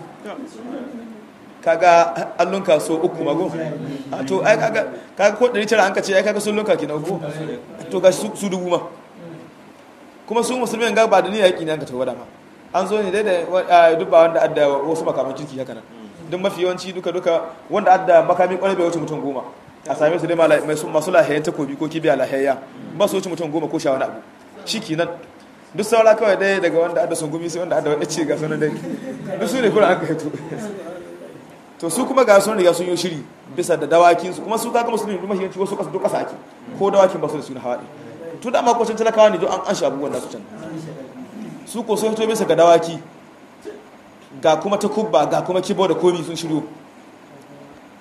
kaga allon kaso uku mago to ai kaga kaga ko 900 an ka ce ai kaga sun lunka kina uku to ga su dubu ma kuma su musulmi ga ba da ni yaki ne an ka tawo dama an zo ne dai da duk ba wanda adda wasu makaman kirki haka nan duk mafi yawanci duka duka wanda adda makami kwarai bai wuce mutum goma a same su dai masu lahayen takobi ko kibiya lahayya ba su wuce mutum goma ko sha wani abu shi kenan duk saura kawai dai daga wanda adda sun gumi sai wanda adda wani ce ga sunan dai duk su ne kuma an kai to to su kuma ga sun riga sun yi shiri bisa da dawakin su kuma su kaga musulmi duk mahiyanci wasu kasa duk kasa ake ko dawakin ba su da su na hawa to da ma ko can talakawa ne don an an shabu wannan su can su ko sun fito bisa ga dawaki ga kuma ta kubba ga kuma kibo da komi sun shiryo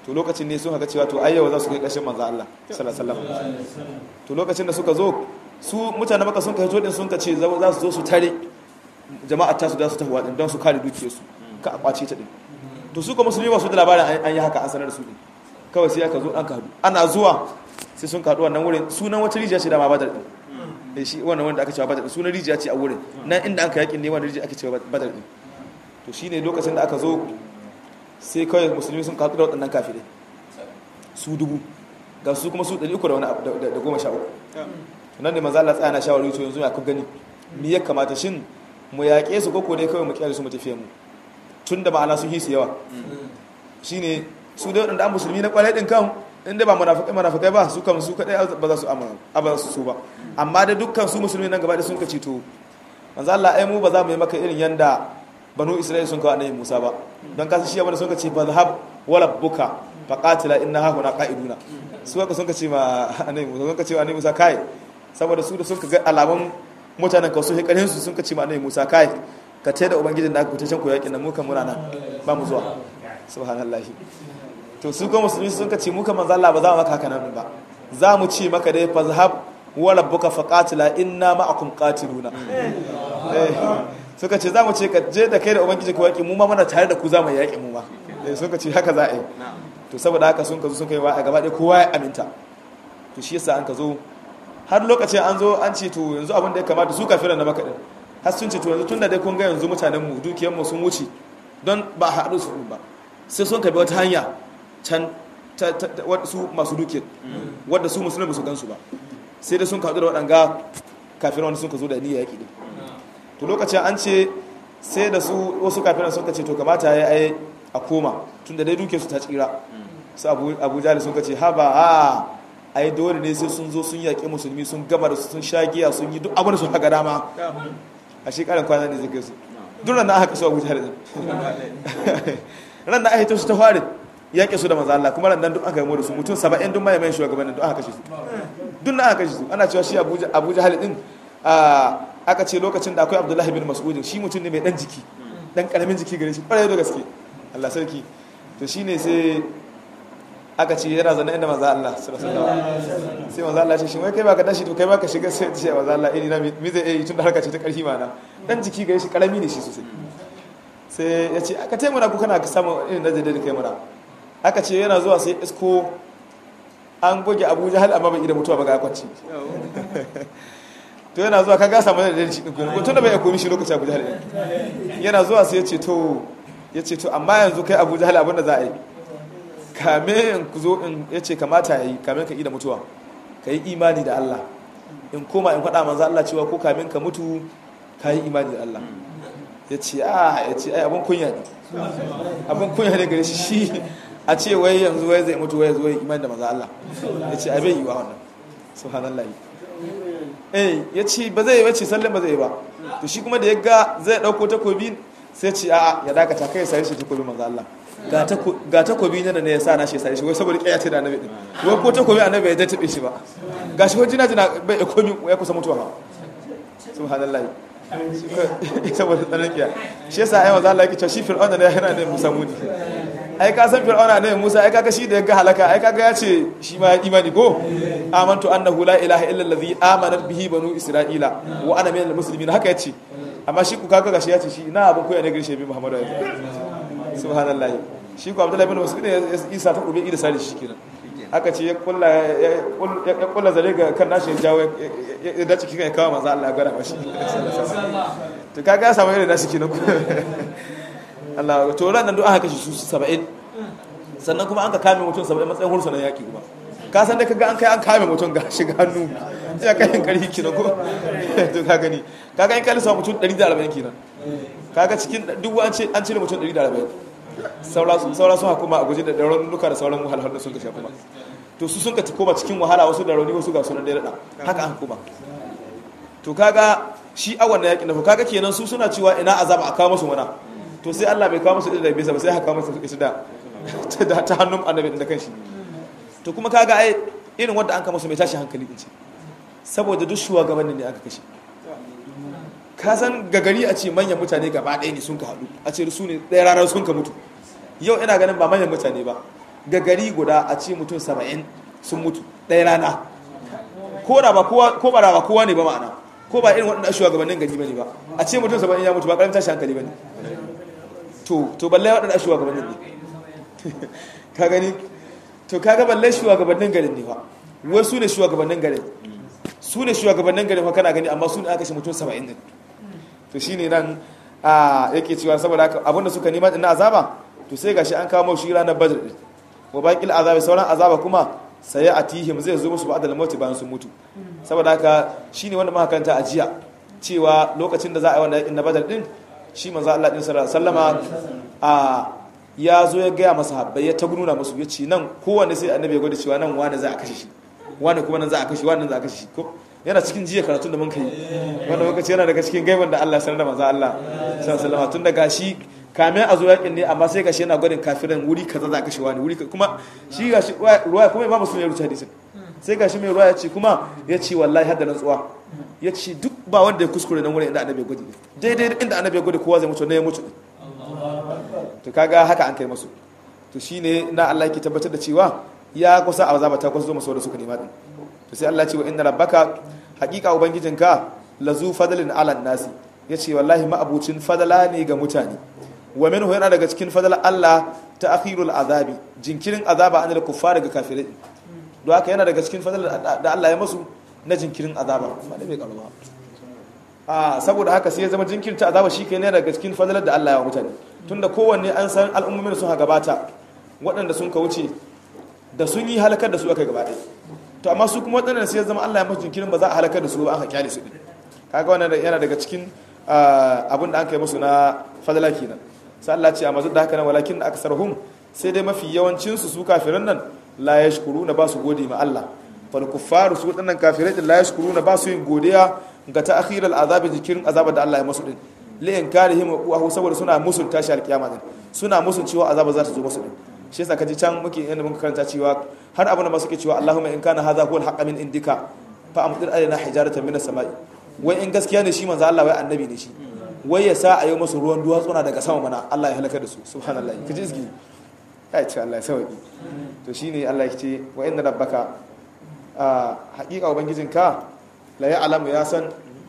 to lokacin ne sun haka cewa to ayyawa za su kai ƙarshen manzo Allah sallallahu alaihi wasallam to lokacin da suka zo su mutane maka sun kai to din sun ka ce za su zo su tare jama'a ta su da su tafi wadin don su kare dukiyarsu ka a kwace ta din to su kuma musulmi ba su da labarin an yi haka an sanar da su din kawai sai aka zo an kadu ana zuwa sai sun kadu wannan wurin sunan wata rijiya ce da ma badar din eh shi wannan wanda aka cewa badar sunan rijiya ce a wurin nan inda aka yakin ne wannan rijiya aka cewa badar din to shine lokacin da aka zo sai kawai musulmi sun kadu da waɗannan kafirai su dubu ga su kuma su 300 da wani da goma sha uku nan ne manzo Allah tsaya na shawari to yanzu ya ku gani me ya kamata shin mu yaƙe su koko ne kawai mu kyale su mu tafiye mu tun da ma'ana sun hisu yawa shine su da waɗanda an musulmi na ƙwarai ɗin kan inda ba munafikai munafikai ba su kan su kaɗai ba za su amma su su ba amma da dukkan su musulmi nan gaba da sun kaci to manzo Allah ai mu ba za mu yi maka irin yanda banu Isra'il sun kawo annabi Musa ba don kasu shi abin sun kace fa zahab wala buka fa qatila inna ha huna qa'iduna su haka sun kace ma annabi Musa sun kace annabi Musa kai saboda su da sun ga alaman mutanen ka su hikarin su sun kace ma annabi Musa kai ka tai da ubangijin da aka fita can ku yakin nan mu kan muna nan ba mu zuwa subhanallahi to su kuma musulmi sun kace mu kan manzo Allah ba za mu maka haka nan ba za mu ce maka dai fa zahab wa rabbuka faqatila inna ma'akum qatiluna suka ce za mu ce ka je da kai da ubangiji ka yaƙi mu ma muna tare da ku za mu yaƙi mu ma suka ce haka za a yi to saboda haka sun ka zo sun kai wa a gaba ɗaya kowa ya aminta to shi yasa an ka zo har lokacin an zo an ce to yanzu abin da ya kamata su kafiran na makaɗin har sun ce to yanzu tun da dai kun ga yanzu mutanen mu dukiyar mu sun wuce don ba a haɗu su ba sai sun kabi wata hanya can su masu dukiyar wadda su musulmi ba su gansu ba sai da sun kaɗu da waɗanga kafiran wanda sun ka zo da niyyar yaƙi din to lokacin an ce sai da su wasu kafinan suka ce to kamata ya yi a koma tun da dai duke su ta tsira su abu jali sun ce haba a a yi dole ne sai sun zo sun yaƙi musulmi sun gama da su sun sha giya sun yi duk abin da su haka dama a shekarar kwanan ne zai su duk ran da aka kasu abu jali ran da aka hito su ta fari yaƙe su da maza Allah kuma ran nan duk aka yi da su mutum saba'in duk mai mai shugabannin duk aka kashe su duk na aka kashe su ana cewa shi abu jali din aka ce lokacin da akwai abdullahi bin mas'udin shi mutum ne mai dan jiki dan karamin jiki gare shi kwarai da gaske Allah sarki to shine sai aka ce yana zana inda maza Allah sallallahu alaihi sai maza Allah ce shi wai kai baka tashi to kai baka shiga sai ce maza Allah iri na mi zai yi tun da harka ce ta karfi mana dan jiki gare shi karami ne shi sosai sai ya ce aka taimuna ku kana samun irin da zai da kai mana aka ce yana zuwa sai isko an goge Abuja hal amma bai da mutuwa ba ga kwanci to yana zuwa ka gasa mana da shi din kuma tun da bai komi shi lokacin Abu Jahal yana zuwa sai ya ce to ya ce to amma yanzu kai Abu Jahal abin da za a yi kame in ku zo in ya ce kamata ya yi kame ka yi da mutuwa ka yi imani da Allah in koma in faɗa manzo Allah cewa ko kamin ka mutu ka yi imani da Allah ya ce a ya ce ai abin kunya ne abin kunya ne gare shi shi a ce wai yanzu wai zai mutu wai zo yi imani da manzo Allah ya ce abin yi wa wannan subhanallahi eh ya ce ba zai yi wace sallan ba zai yi ba to shi kuma da ya ga zai dauko takobi sai ce a ya dakata kai sai shi takobi manzo Allah ga takobi ne da ne ya sa na shi sai shi wai saboda kiyaya ce da annabi din wai ko takobi annabi ya tabe shi ba gashi ko jina jina bai ya komi ya kusa mutuwa ba subhanallahi saboda tsanan kiya shi yasa ai manzo Allah yake cewa shi fir'auna ne yana ne musa muni ai ka san fir'auna ne musa ai kaga shi da ya ga halaka ai kaga ya ce shi ma ya imani go amantu annahu la ilaha illa allazi amana bihi banu isra'ila wa ana minal muslimin haka yace amma shi ku kaga gashi ya ce shi na abin koya ne girshe bi muhammadu ya subhanallahi shi ku abdullahi bin mas'ud ya isa ta kube ida sali shi kenan aka ce ya kulla ya kulla zare ga kan nashi ya jawo ya dace kika ya kawo manzo Allah ya gara mashi to kaga ya samu irin nashi kenan Allah to ran nan duk aka kashe su 70 sannan kuma an ka kame mutum 70 matsayin hursu na yaki kuma ka san da kaga an kai an kame mutum ga shiga hannu ya kai karhi kenan ko to ka gani kaga in kalisa mutum 140 kenan kaga cikin duk an ce an cire mutum 140 saura saura sun hukuma a guje da daron duka da sauran wahalhalun da sun kashe kuma to su sun ka koma cikin wahala wasu da rauni wasu ga sunan da rada haka an hukuma to kaga shi awan na yakin da kaga kenan su suna cewa ina azaba a kawo musu mana to sai Allah bai kawo musu da bisa ba sai haka musu ita da ta hannun annabi da kanshi to kuma kaga ai irin wanda an kama su mai tashi hankali din ce saboda duk shugabannin ne aka kashe ka san gagari a ce manyan mutane gaba ɗaya ne sun ka haɗu a ce su ne ɗaya ranar sun ka mutu yau ina ganin ba manyan mutane ba ga gari guda a ce mutum saba'in sun mutu ɗaya rana ko da ba kowa ko ba da ba kowa ne ba ma'ana ko ba irin waɗanda shugabannin gari bane ba a ce mutum saba'in ya mutu ba karamin tashi hankali bane to to balle waɗanda shugabannin ne ka gani to kaga balle shugabannin garin ne fa wai su ne shugabannin garin su ne shugabannin garin fa kana gani amma su ne aka shi mutum saba'in din to shine nan a yake cewa saboda haka abinda suka nema din na azaba to sai gashi an kawo shi ranar badr din wa baqil azabi sauran azaba kuma sai atihim zai zo musu ba'da al-maut bayan sun mutu saboda haka shine wanda muka kanta a jiya cewa lokacin da za a yi wannan yakin na badr din shi manzo Allah din sallallahu alaihi wasallama a ya zo ya gaya masa habbai ya ta nuna musu ya ce nan kowanne sai annabi ya gwada cewa nan wani za a kashe shi wani kuma nan za a kashe wani za a kashe shi ko yana cikin jiya karatun da mun kai wanda lokaci yana daga cikin gaiban da Allah sanar da manzo Allah sallallahu alaihi tun daga shi kamin a zo yakin ne amma sai gashi yana gwadin kafiran wuri kaza za a kashe wani wuri kuma shi gashi ruwaya kuma imamu sun ya rubuta hadisin sai gashi mai ruwaya ce kuma ya ce wallahi hadda rantsuwa ya ce duk ba wanda ya kuskure nan wurin inda annabi ya gwadi daidai inda annabi ya gwadi kowa zai mutu ne ya mutu to kaga haka an kai masu to shine na Allah yake tabbatar da cewa ya kusa azaba ta kusa zo masu da suka nema din to sai Allah ya ce wa inna rabbaka haqiqa ubangijinka lazu fadlin ala nasi yace wallahi ma abucin fadala ne ga mutane wa minhu yana daga cikin fadala Allah ta akhirul azabi jinkirin azaba anil kuffar ga kafirai don haka yana daga cikin fadala da Allah ya masu na jinkirin azaba ba da bai karuwa a saboda haka sai ya zama jinkirta azaba shi kai ne daga cikin fadalar da Allah ya wa mutane tunda kowanne an san al'ummomin sun ha gabata waɗanda sun ka wuce da sun yi halakar da su aka gaba ɗaya to amma su kuma waɗannan sai ya zama Allah ya masu jinkirin ba za a halakar da su ba an haƙyale su ɗin kaga wannan yana daga cikin abin da an kai musu na fadala kenan sai Allah ce amma duk da haka nan walakin da aksarhum sai dai mafi yawancin su su kafiran nan la yashkuruna ba su gode ma Allah fal kuffaru su waɗannan kafirai din la yashkuruna ba su yin godiya ga ta'khir al-azabi jikirin azaba da Allah ya masu din li inkarihim wa saboda suna musun tashi al-kiyama din suna musun cewa azaba za ta zo musu din shi yasa kaji can muke yanda muka karanta cewa har abin da masu ke cewa Allahumma in kana hadha huwa al-haqq min indika fa amtir alaina hijaratan min as-sama'i wai in gaskiya ne shi manzo Allah wai annabi ne shi wai ya sa a yi musu ruwan duwatsuna daga sama mana Allah ya halaka da su subhanallahi kaji izgi ai ce Allah ya sauki to shine Allah ya ce wa inna rabbaka a haƙiƙa ubangijinka la ya'lamu ya san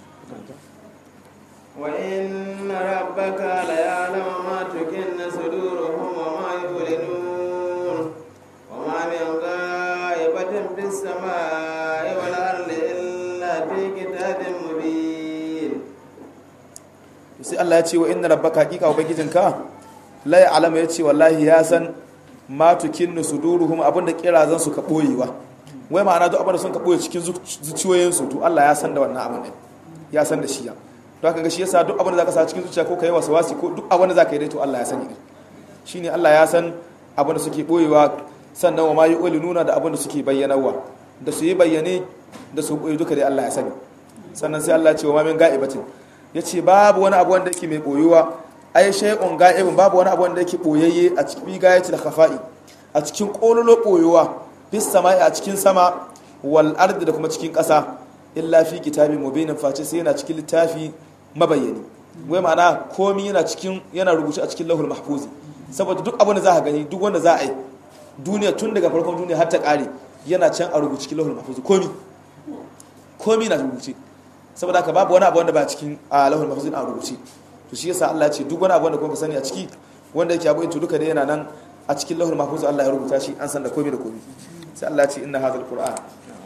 wa inna rabbaka la ya'lamu ma tukinna suduruhum wa ma yulinun wa ma min ghaibatin fis samai wal ardi illa fi kitabin mubin sai Allah ya ce wa inna rabbaka haqiqa ubangijinka la ya'lamu ya ce wallahi ya san ma tukinnu suduruhum abinda kirazan su ka boyewa wai ma'ana duk abinda sun ka boye cikin zuciyoyin su to Allah ya san da wannan abin din ya san da shi ya to haka ga shi yasa duk abinda zaka sa cikin zuciya ko kai waswasi ko duk abinda zaka yi dai to Allah ya sani shine Allah ya san abinda suke boyewa sannan wa ma nuna da abinda suke bayyanawa da su yi bayyane da su boye duka dai Allah ya sani sannan sai Allah ya ce wa ma min ga'ibatin yace babu wani abu wanda yake mai boyuwa ai shay'un ga'ibun babu wani abu wanda yake boyayye a cikin gayatul khafa'i a cikin kololo boyuwa bis sama'i a cikin sama wal ardi da kuma cikin ƙasa illa fi kitabin mubinin face sai yana cikin littafi mabayyani wai ma'ana komi yana cikin yana rubuce a cikin lahul mahfuzi saboda duk abin da za ka gani duk wanda za a yi duniya tun daga farkon duniya har ta ƙare yana can a rubuce cikin lahul mahfuzi komi komi na rubuce saboda haka babu wani abu wanda ba cikin a lahul mahfuzi a rubuce to shi yasa Allah ya ce duk wani abu wanda kuma sani a ciki wanda yake abu to duka dai yana nan a cikin lahul mahfuz Allah ya rubuta shi an san da komai da komai sai Allah ya ce inna hadhal qur'an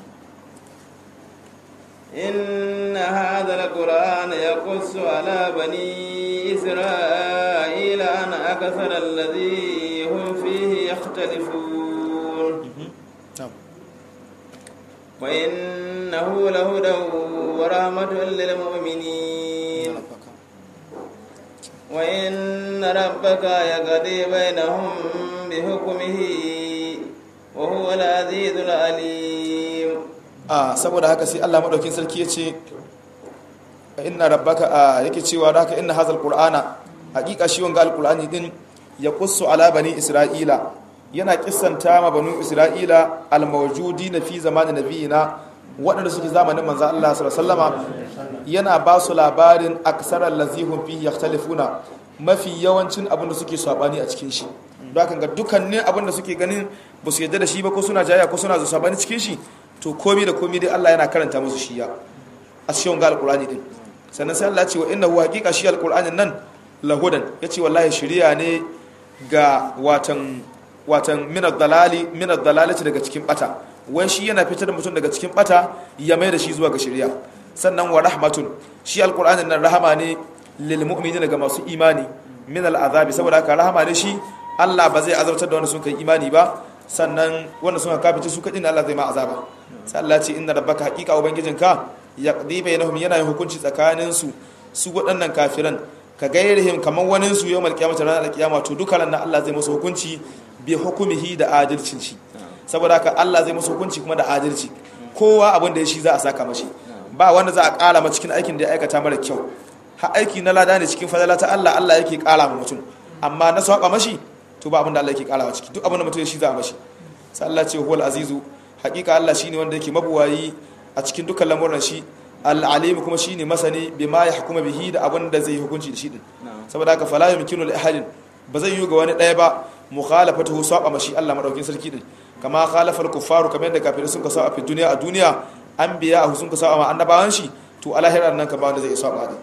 inna hadhal qur'ana yaqussu ala bani isra'ila an akthara alladhi hum fihi yakhtalifun wa innahu lahudan wa rahmatun lil mu'minin وإن ربك يقضي بينهم بحكمه وهو العزيز العليم ah saboda haka sai Allah madaukin sarki yace inna rabbaka ah yake cewa da haka inna hazal qur'ana hakika shi wanga alqur'ani din ya qussu ala bani isra'ila yana kissanta ma banu isra'ila almawjudin fi zamanin nabiyina waɗanda suke zamanin manzo Allah sallallahu alaihi wasallama yana ba su labarin aksarar lazihun fi yakhtalifuna mafi yawancin abin da suke sabani a cikin shi don haka ga dukkanin abin da suke ganin ba su yadda da shi ba ko suna jaya ko suna zuwa bani cikin shi to komi da komi dai Allah yana karanta musu shi ya a cikin ga alqur'ani din sannan sai Allah ya ce wa innahu haqiqa shi alqur'anin nan lahudan yace wallahi shari'a ne ga watan watan min ad-dalali min ad-dalalati daga cikin bata wai shi yana fitar da mutum daga cikin bata ya mai da shi zuwa ga shari'a sannan wa rahmatun shi alqur'anin nan rahama ne lil mu'minina ga masu imani min al-azabi saboda haka rahama ne shi Allah ba zai azabtar da wanda sun kai imani ba sannan wanda sun kafice su kadin Allah zai ma azaba sai Allah ce inna rabbaka haqiqa ubangijinka yaqdi bainahum yana yin hukunci tsakanin su su waɗannan kafiran ka gairihim kaman wani su yawmal qiyamati ranar kiyama to duka ran Allah zai musu hukunci bi hukumihi da adalcin shi saboda haka Allah zai musu hukunci kuma da adalci kowa abin da ya shi za a saka mashi ba wanda za a ƙara ma cikin aikin da ya aikata mara kyau ha aiki na lada ne cikin fadala ta Allah Allah yake ƙara ma mutum amma na saba mashi to ba abin da Allah yake ƙara ciki duk abin da mutum ya shi za a mashi sai Allah ce huwal azizu haƙiƙa Allah shine wanda yake mabuwayi a cikin dukkan lamuran shi al-alim kuma shine masani bima ya hukuma bihi da abin da zai yi hukunci da shi din saboda haka fala yumkinu li ahadin ba zai yi ga wani ɗaya ba mukhalafatuhu saba mashi Allah madaukin sarki din kama khalafa al-kuffaru kamar yadda kafirai sun ka saba a duniya a duniya anbiya sun ka saba ma annabawan shi to alahirar nan ka ba wanda zai saba din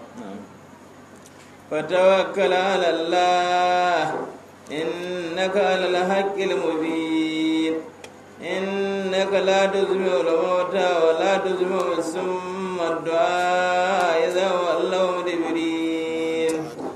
فتوكل على الله إنك على الحق المبين إنك لا تسمع الموتى ولا تسمع السم الدعاء إذا ولوا مدبرين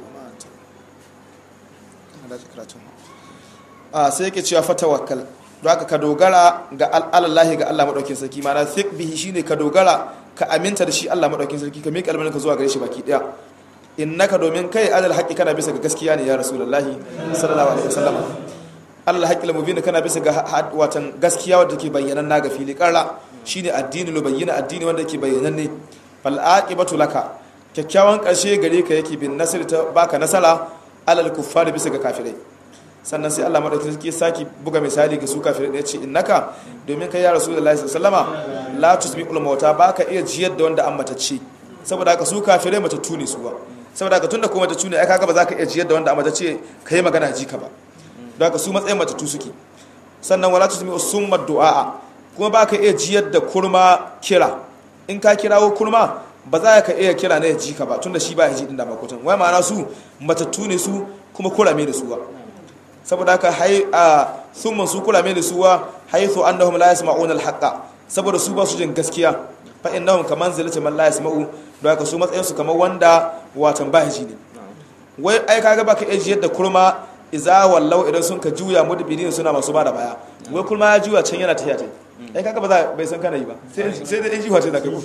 a sai yake cewa fatawakkal don haka ka dogara ga alallahi ga Allah madaukin sarki mana thiq bihi shine ka dogara ka aminta da shi Allah madaukin sarki ka miƙa almanin ka zuwa gare shi baki daya innaka domin kai adal haƙi kana bisa ga gaskiya ne ya rasulullahi sallallahu alaihi wasallam Allah haƙi la mubin kana bisa ga watan gaskiya wanda ke bayyanan na ga fili qarra shine addini lo bayyana addini wanda ke bayyanan ne fal aqibatu laka kyakkyawan ƙarshe gare ka yake bin nasir ta baka nasara alal kuffari bisa ga kafirai sannan sai Allah madaukakin sarki saki buga misali ga su kafirai da yace innaka domin kai ya rasulullahi sallallahu alaihi wasallama la tusmi'ul mauta baka iya jiyar da wanda an matacce saboda haka su kafirai matattu ne su ba saboda haka tunda kuma matattu ne ai kaga ba za ka iya jiyar da wanda an matacce kai magana ji ka ba don haka su matsayin matattu suke sannan wala tusmi'u summa du'a kuma baka iya jiyar da kurma kira in ka kirawo kurma ba za ka iya kira na ya ji ka ba tunda shi ba ya ji din da makotan wai ma'ana su matattu ne su kuma kurame da su ba saboda haka hai a summan su kurame da su wa haythu annahum la yasma'una al-haqqa saboda su ba su jin gaskiya fa innahum kaman zalata man la yasma'u don haka su matsayin su kamar wanda watan ba ji ne wai ai kaga baka iya jiyar da kurma iza wallau idan sun ka juya mudbirin suna masu ba da baya wai kurma ya juya can yana tafiya tai ai kaga ba za bai san kana yi ba sai sai da jifa ce da kai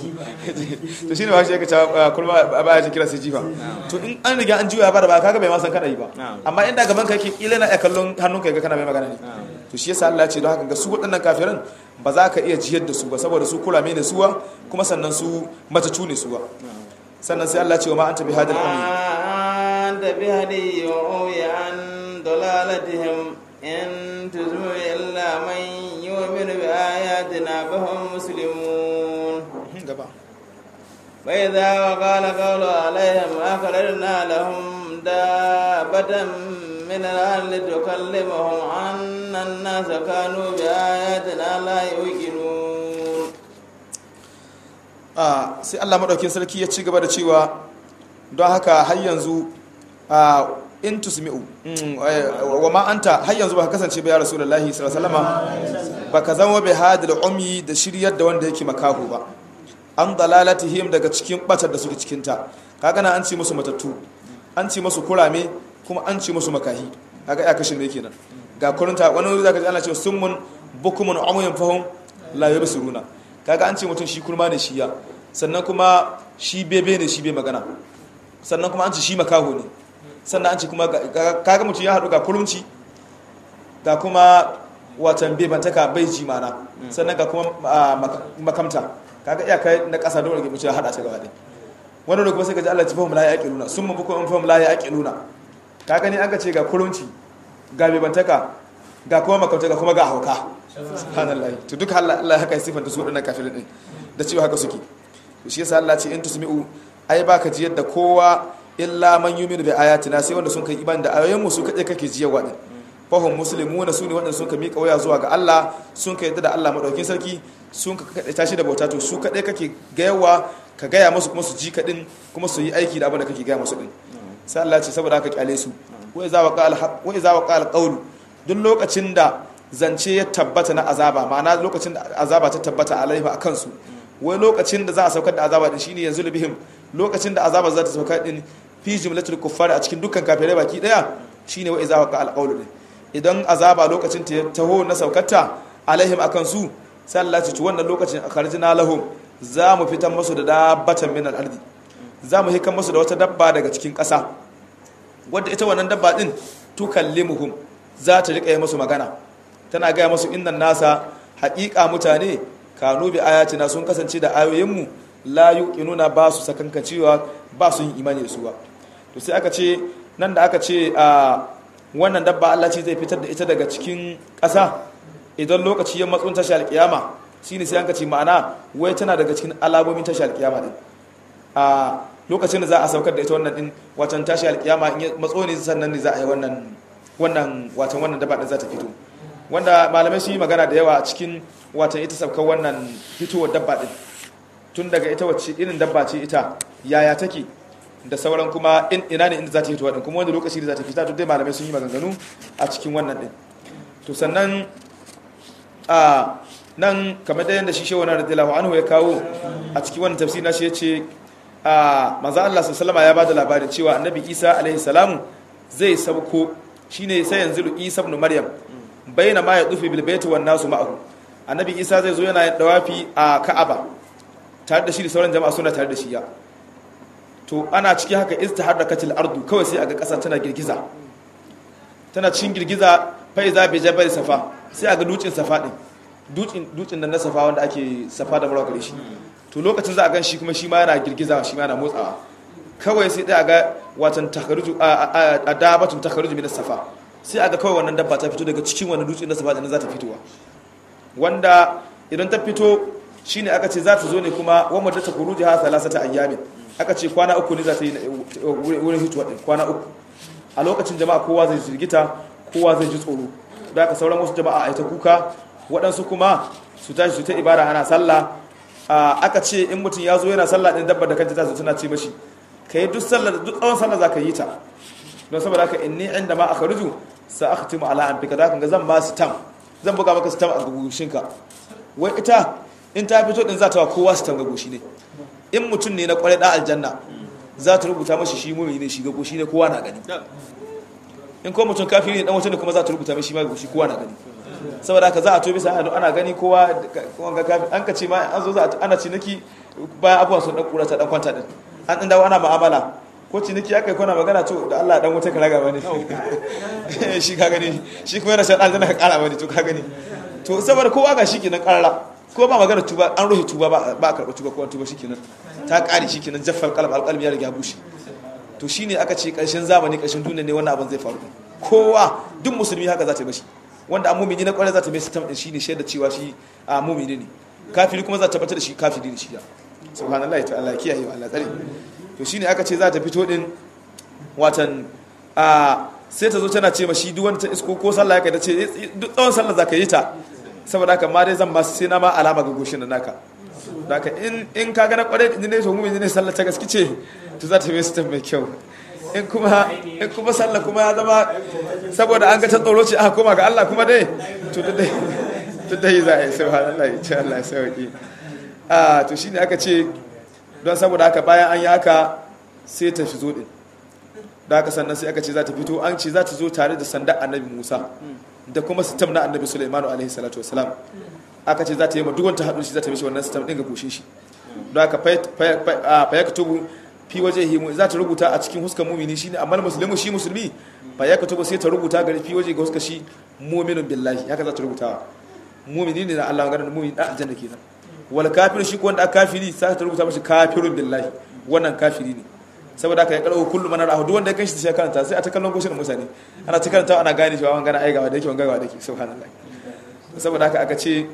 to shine ba shi yake cewa kurma ba ya kira sai jifa to in an riga an juya ba da baya kaga bai ma san kana yi ba amma inda gaban ka yake kila na kallon hannun ka ga kana mai magana ne to shi yasa Allah ya ce don haka ga su waɗannan kafiran ba za ka iya jiyar da su ba saboda su kurame ne suwa kuma sannan su matacu ne suwa sannan sai Allah ce wa ma anta bihadil ummi anta bihadi ummi an dalalatihim in tuzmu illa man yu'minu bi ayatina fa hum muslimun gaba وإذا وقال قول عليهم أخرجنا لهم دابة من الأرض تكلمهم أن الناس كانوا بآياتنا لا يوقنون Ah, sai Allah maɗaukin sarki ya ci gaba da cewa don haka har yanzu ah, in tusmi'u mm, eh, wa ma anta har yanzu ba ka kasance ba ya rasulullahi sallallahu alaihi wasallam ba ka zama bai hadil umyi da shiryar da wanda yake makaho ba an dalalatihim daga cikin batar da suke cikin ta kaga na an ce musu matattu an ce musu kurame kuma an ce musu makahi kaga ya kashin da yake nan ga kurunta wani wuri zaka ji ana cewa summun bukumun umyun fahum la yabsuruna kaga an ce mutum shi kurma ne shi ya sannan kuma shi bebe ne shi bai magana sannan kuma an ce shi makaho ne sannan an ce kuma kaga mutum ya haɗu ga kurumci ga kuma watan bebantaka bai ji mana sannan ga kuma makamta kaga iya kai na ƙasa dole ga mutum ya haɗa ta gaba ɗaya wani da kuma sai ka ji Allah ya fahimta la ya aqiluna sun mabuko in fahimta la ya aqiluna kaga ni an ka ce ga kurumci ga bebantaka ga kuma makamta ga kuma ga hauka subhanallahi to duka Allah Allah haka ya sifanta su wadannan kafirin din da cewa haka suke to shi yasa Allah ce in tusmi'u ai baka jiyar da kowa illa man yuminu bi ayatina sai wanda sun kai iman da ayoyin mu su kaje kake jiyarwa din fahim muslimuna su ne waɗanda sun ka miƙa waya zuwa ga Allah sun ka yadda da Allah maɗaukin sarki sun ka kaɗai tashi da bauta to su kaɗai kake gayawa ka gaya musu kuma su ji kaɗin kuma su yi aiki da abin da kake gaya musu ɗin sai Allah ce saboda haka kyale su wa iza wa qala qawlu duk lokacin da zance ya tabbata na azaba ma'ana lokacin da azaba ta tabbata alaiha a kansu wai lokacin da za a saukar da azaba din shine yanzu bihim lokacin da azaba za ta saukar din fi jumlatul kuffar a cikin dukkan kafirai baki daya shine wa iza waqa alqawlu din idan azaba lokacin ta taho na saukarta alaihim akan su sai Allah ya ce wannan lokacin akharjina lahum za mu fitan musu da dabbatan min al-ardi za mu hikan musu da wata dabba daga cikin ƙasa wadda ita wannan dabba din tukallimuhum za ta rika yi musu magana tana gaya musu innan nasa haƙiƙa mutane kanu bi ayatina sun kasance da ayoyinmu la yuqinuna ba su sakankacewa ba su yin imani da su ba to sai aka ce nan da aka ce a wannan dabba Allah ce zai fitar da ita daga cikin ƙasa idan lokaci ya matsun tashi alƙiyama shine sai an ce ma'ana wai tana daga cikin alamomin tashi alƙiyama din a lokacin da za a saukar da ita wannan din watan tashi alƙiyama in ya matso ne sannan ne za a yi wannan wannan watan wannan dabba din za ta fito wanda malamai sun yi magana da yawa a cikin watan ita saukar wannan fitowar dabba din tun daga ita wacce irin dabba ce ita yaya take da sauran kuma ina ne inda za ta fito din kuma wanda lokaci da za ta fita to dai malamai sun yi maganganu a cikin wannan din to sannan a nan kamar da yadda shi shehu na radiyallahu anhu ya kawo a cikin wannan tafsiri na shi ya ce a maza Allah sallama ya bada labarin cewa annabi Isa alaihi salamu zai sauko shine sai yanzu Isa ibn Maryam bayyana ma ya dufi bil baiti wan nasu ma'ahu annabi Isa zai zo yana dawafi a Ka'aba tare da shi da sauran jama'a suna tare da shi ya to ana cikin haka istiharrakatil ardu kawai sai aga kasa tana girgiza tana cikin girgiza fa iza bi jabal safa sai aga dutsen safa din dutsen dutsen nan na safa wanda ake safa da marwa gare shi to lokacin za a gan shi kuma shi ma yana girgiza shi ma yana motsawa kawai sai dai aga watan takaruju a dabatun takaruju min safa sai aga kawai wannan dabba ta fito daga cikin wannan dutsen na safa din za ta fitowa wanda idan ta fito shine aka ce za ta zo ne kuma wa madata kuruji ha salasata ayyamin aka ce kwana uku ne za ta yi wurin hituwa din kwana uku a lokacin jama'a kowa zai jirgita kowa zai ji tsoro da aka sauran wasu jama'a a ta kuka waɗansu kuma su tashi su ta ibada ana sallah aka ce in mutum ya zo yana sallah ɗin dabba da kanta ta tana ce mashi ka yi duk sallah duk tsawon sallah za ka yi ta don saboda haka inni inda ma aka ruju sa aka timu ala an fika za ka ga zan ma sitam zan buga maka sitam a gugushinka wai ita in ta fito ɗin za ta wa kowa sitam ga gushi ne in mutum ne na kwarai da aljanna za ta rubuta mashi shi mumini ne shi ga goshi ne kowa na gani in ko mutum kafiri ne dan wata ne kuma za ta rubuta mashi ma goshi kowa na gani saboda haka za a to bisa ana gani kowa wanga kafi an ka ce ma an zo za ana ciniki bayan abubuwan sun dan kura ta dan kwanta din an dan dawo ana mu'amala ko ciniki aka yi kona magana to da Allah dan wuta ka raga bane shi ka gani shi kuma yana shan aljanna ka kara bane to ka gani to saboda kowa ga shi kenan karara ko ba magana tuba an rufe tuba ba a karɓa tuba ko tuba shikenan ta ƙari shikenan jaffal qalb alqalb ya riga bushe to shine aka ce ƙarshen zamani ƙarshen duniya ne wannan abin zai faru kowa duk musulmi haka za ta yi mashi wanda an mumini na kwarai za ta mai sitam din shine shaida cewa shi a mumini ne kafiri kuma za ta tabbatar da shi kafiri ne shi ya subhanallahi ta Allah kiyaye wa Allah tsare to shine aka ce za ta fito din watan a sai ta zo tana ce mashi duk wanda ta isko ko sallah ya kai ta ce duk tsawon sallah za ka yi ta saboda haka ma dai zan ba sai na ma alama ga goshin da naka haka in in ka ga na kware din ne to mu ne sallah ta gaske ce to za ta yi sistem mai kyau in kuma in kuma sallah kuma ya zama saboda an ga ta tsoro ce aka koma ga Allah kuma dai to dai to dai za a yi subhanallah insha Allah sauki a to shine aka ce don saboda haka bayan an yi haka sai ta fito din da haka sannan sai aka ce za ta fito an ce za ta zo tare da sanda annabi Musa da kuma sitam na annabi Sulaimanu alaihi salatu wasalam aka ce za ta yi ma duk wanda haɗu shi za ta mishi wannan sitam ɗin ga goshin shi don haka fa yaktubu fi waje himu za ta rubuta a cikin huskar mumini shine amma musulmi shi musulmi fa yaktubu sai ta rubuta gari fi waje ga huskar shi mu'minun billahi haka za ta rubuta mumini ne na Allah ganin mumini da aljanna kenan wal kafir shi ko wanda aka kafiri sai ta rubuta mashi kafirun billahi wannan kafiri ne saboda haka ya karo kullum mana rahu duk wanda ya kanshi sai karanta sai a ta kallon goshin mutane ana ta karanta ana gane cewa wangana ai gawa da yake wangana da yake subhanallah saboda haka aka ce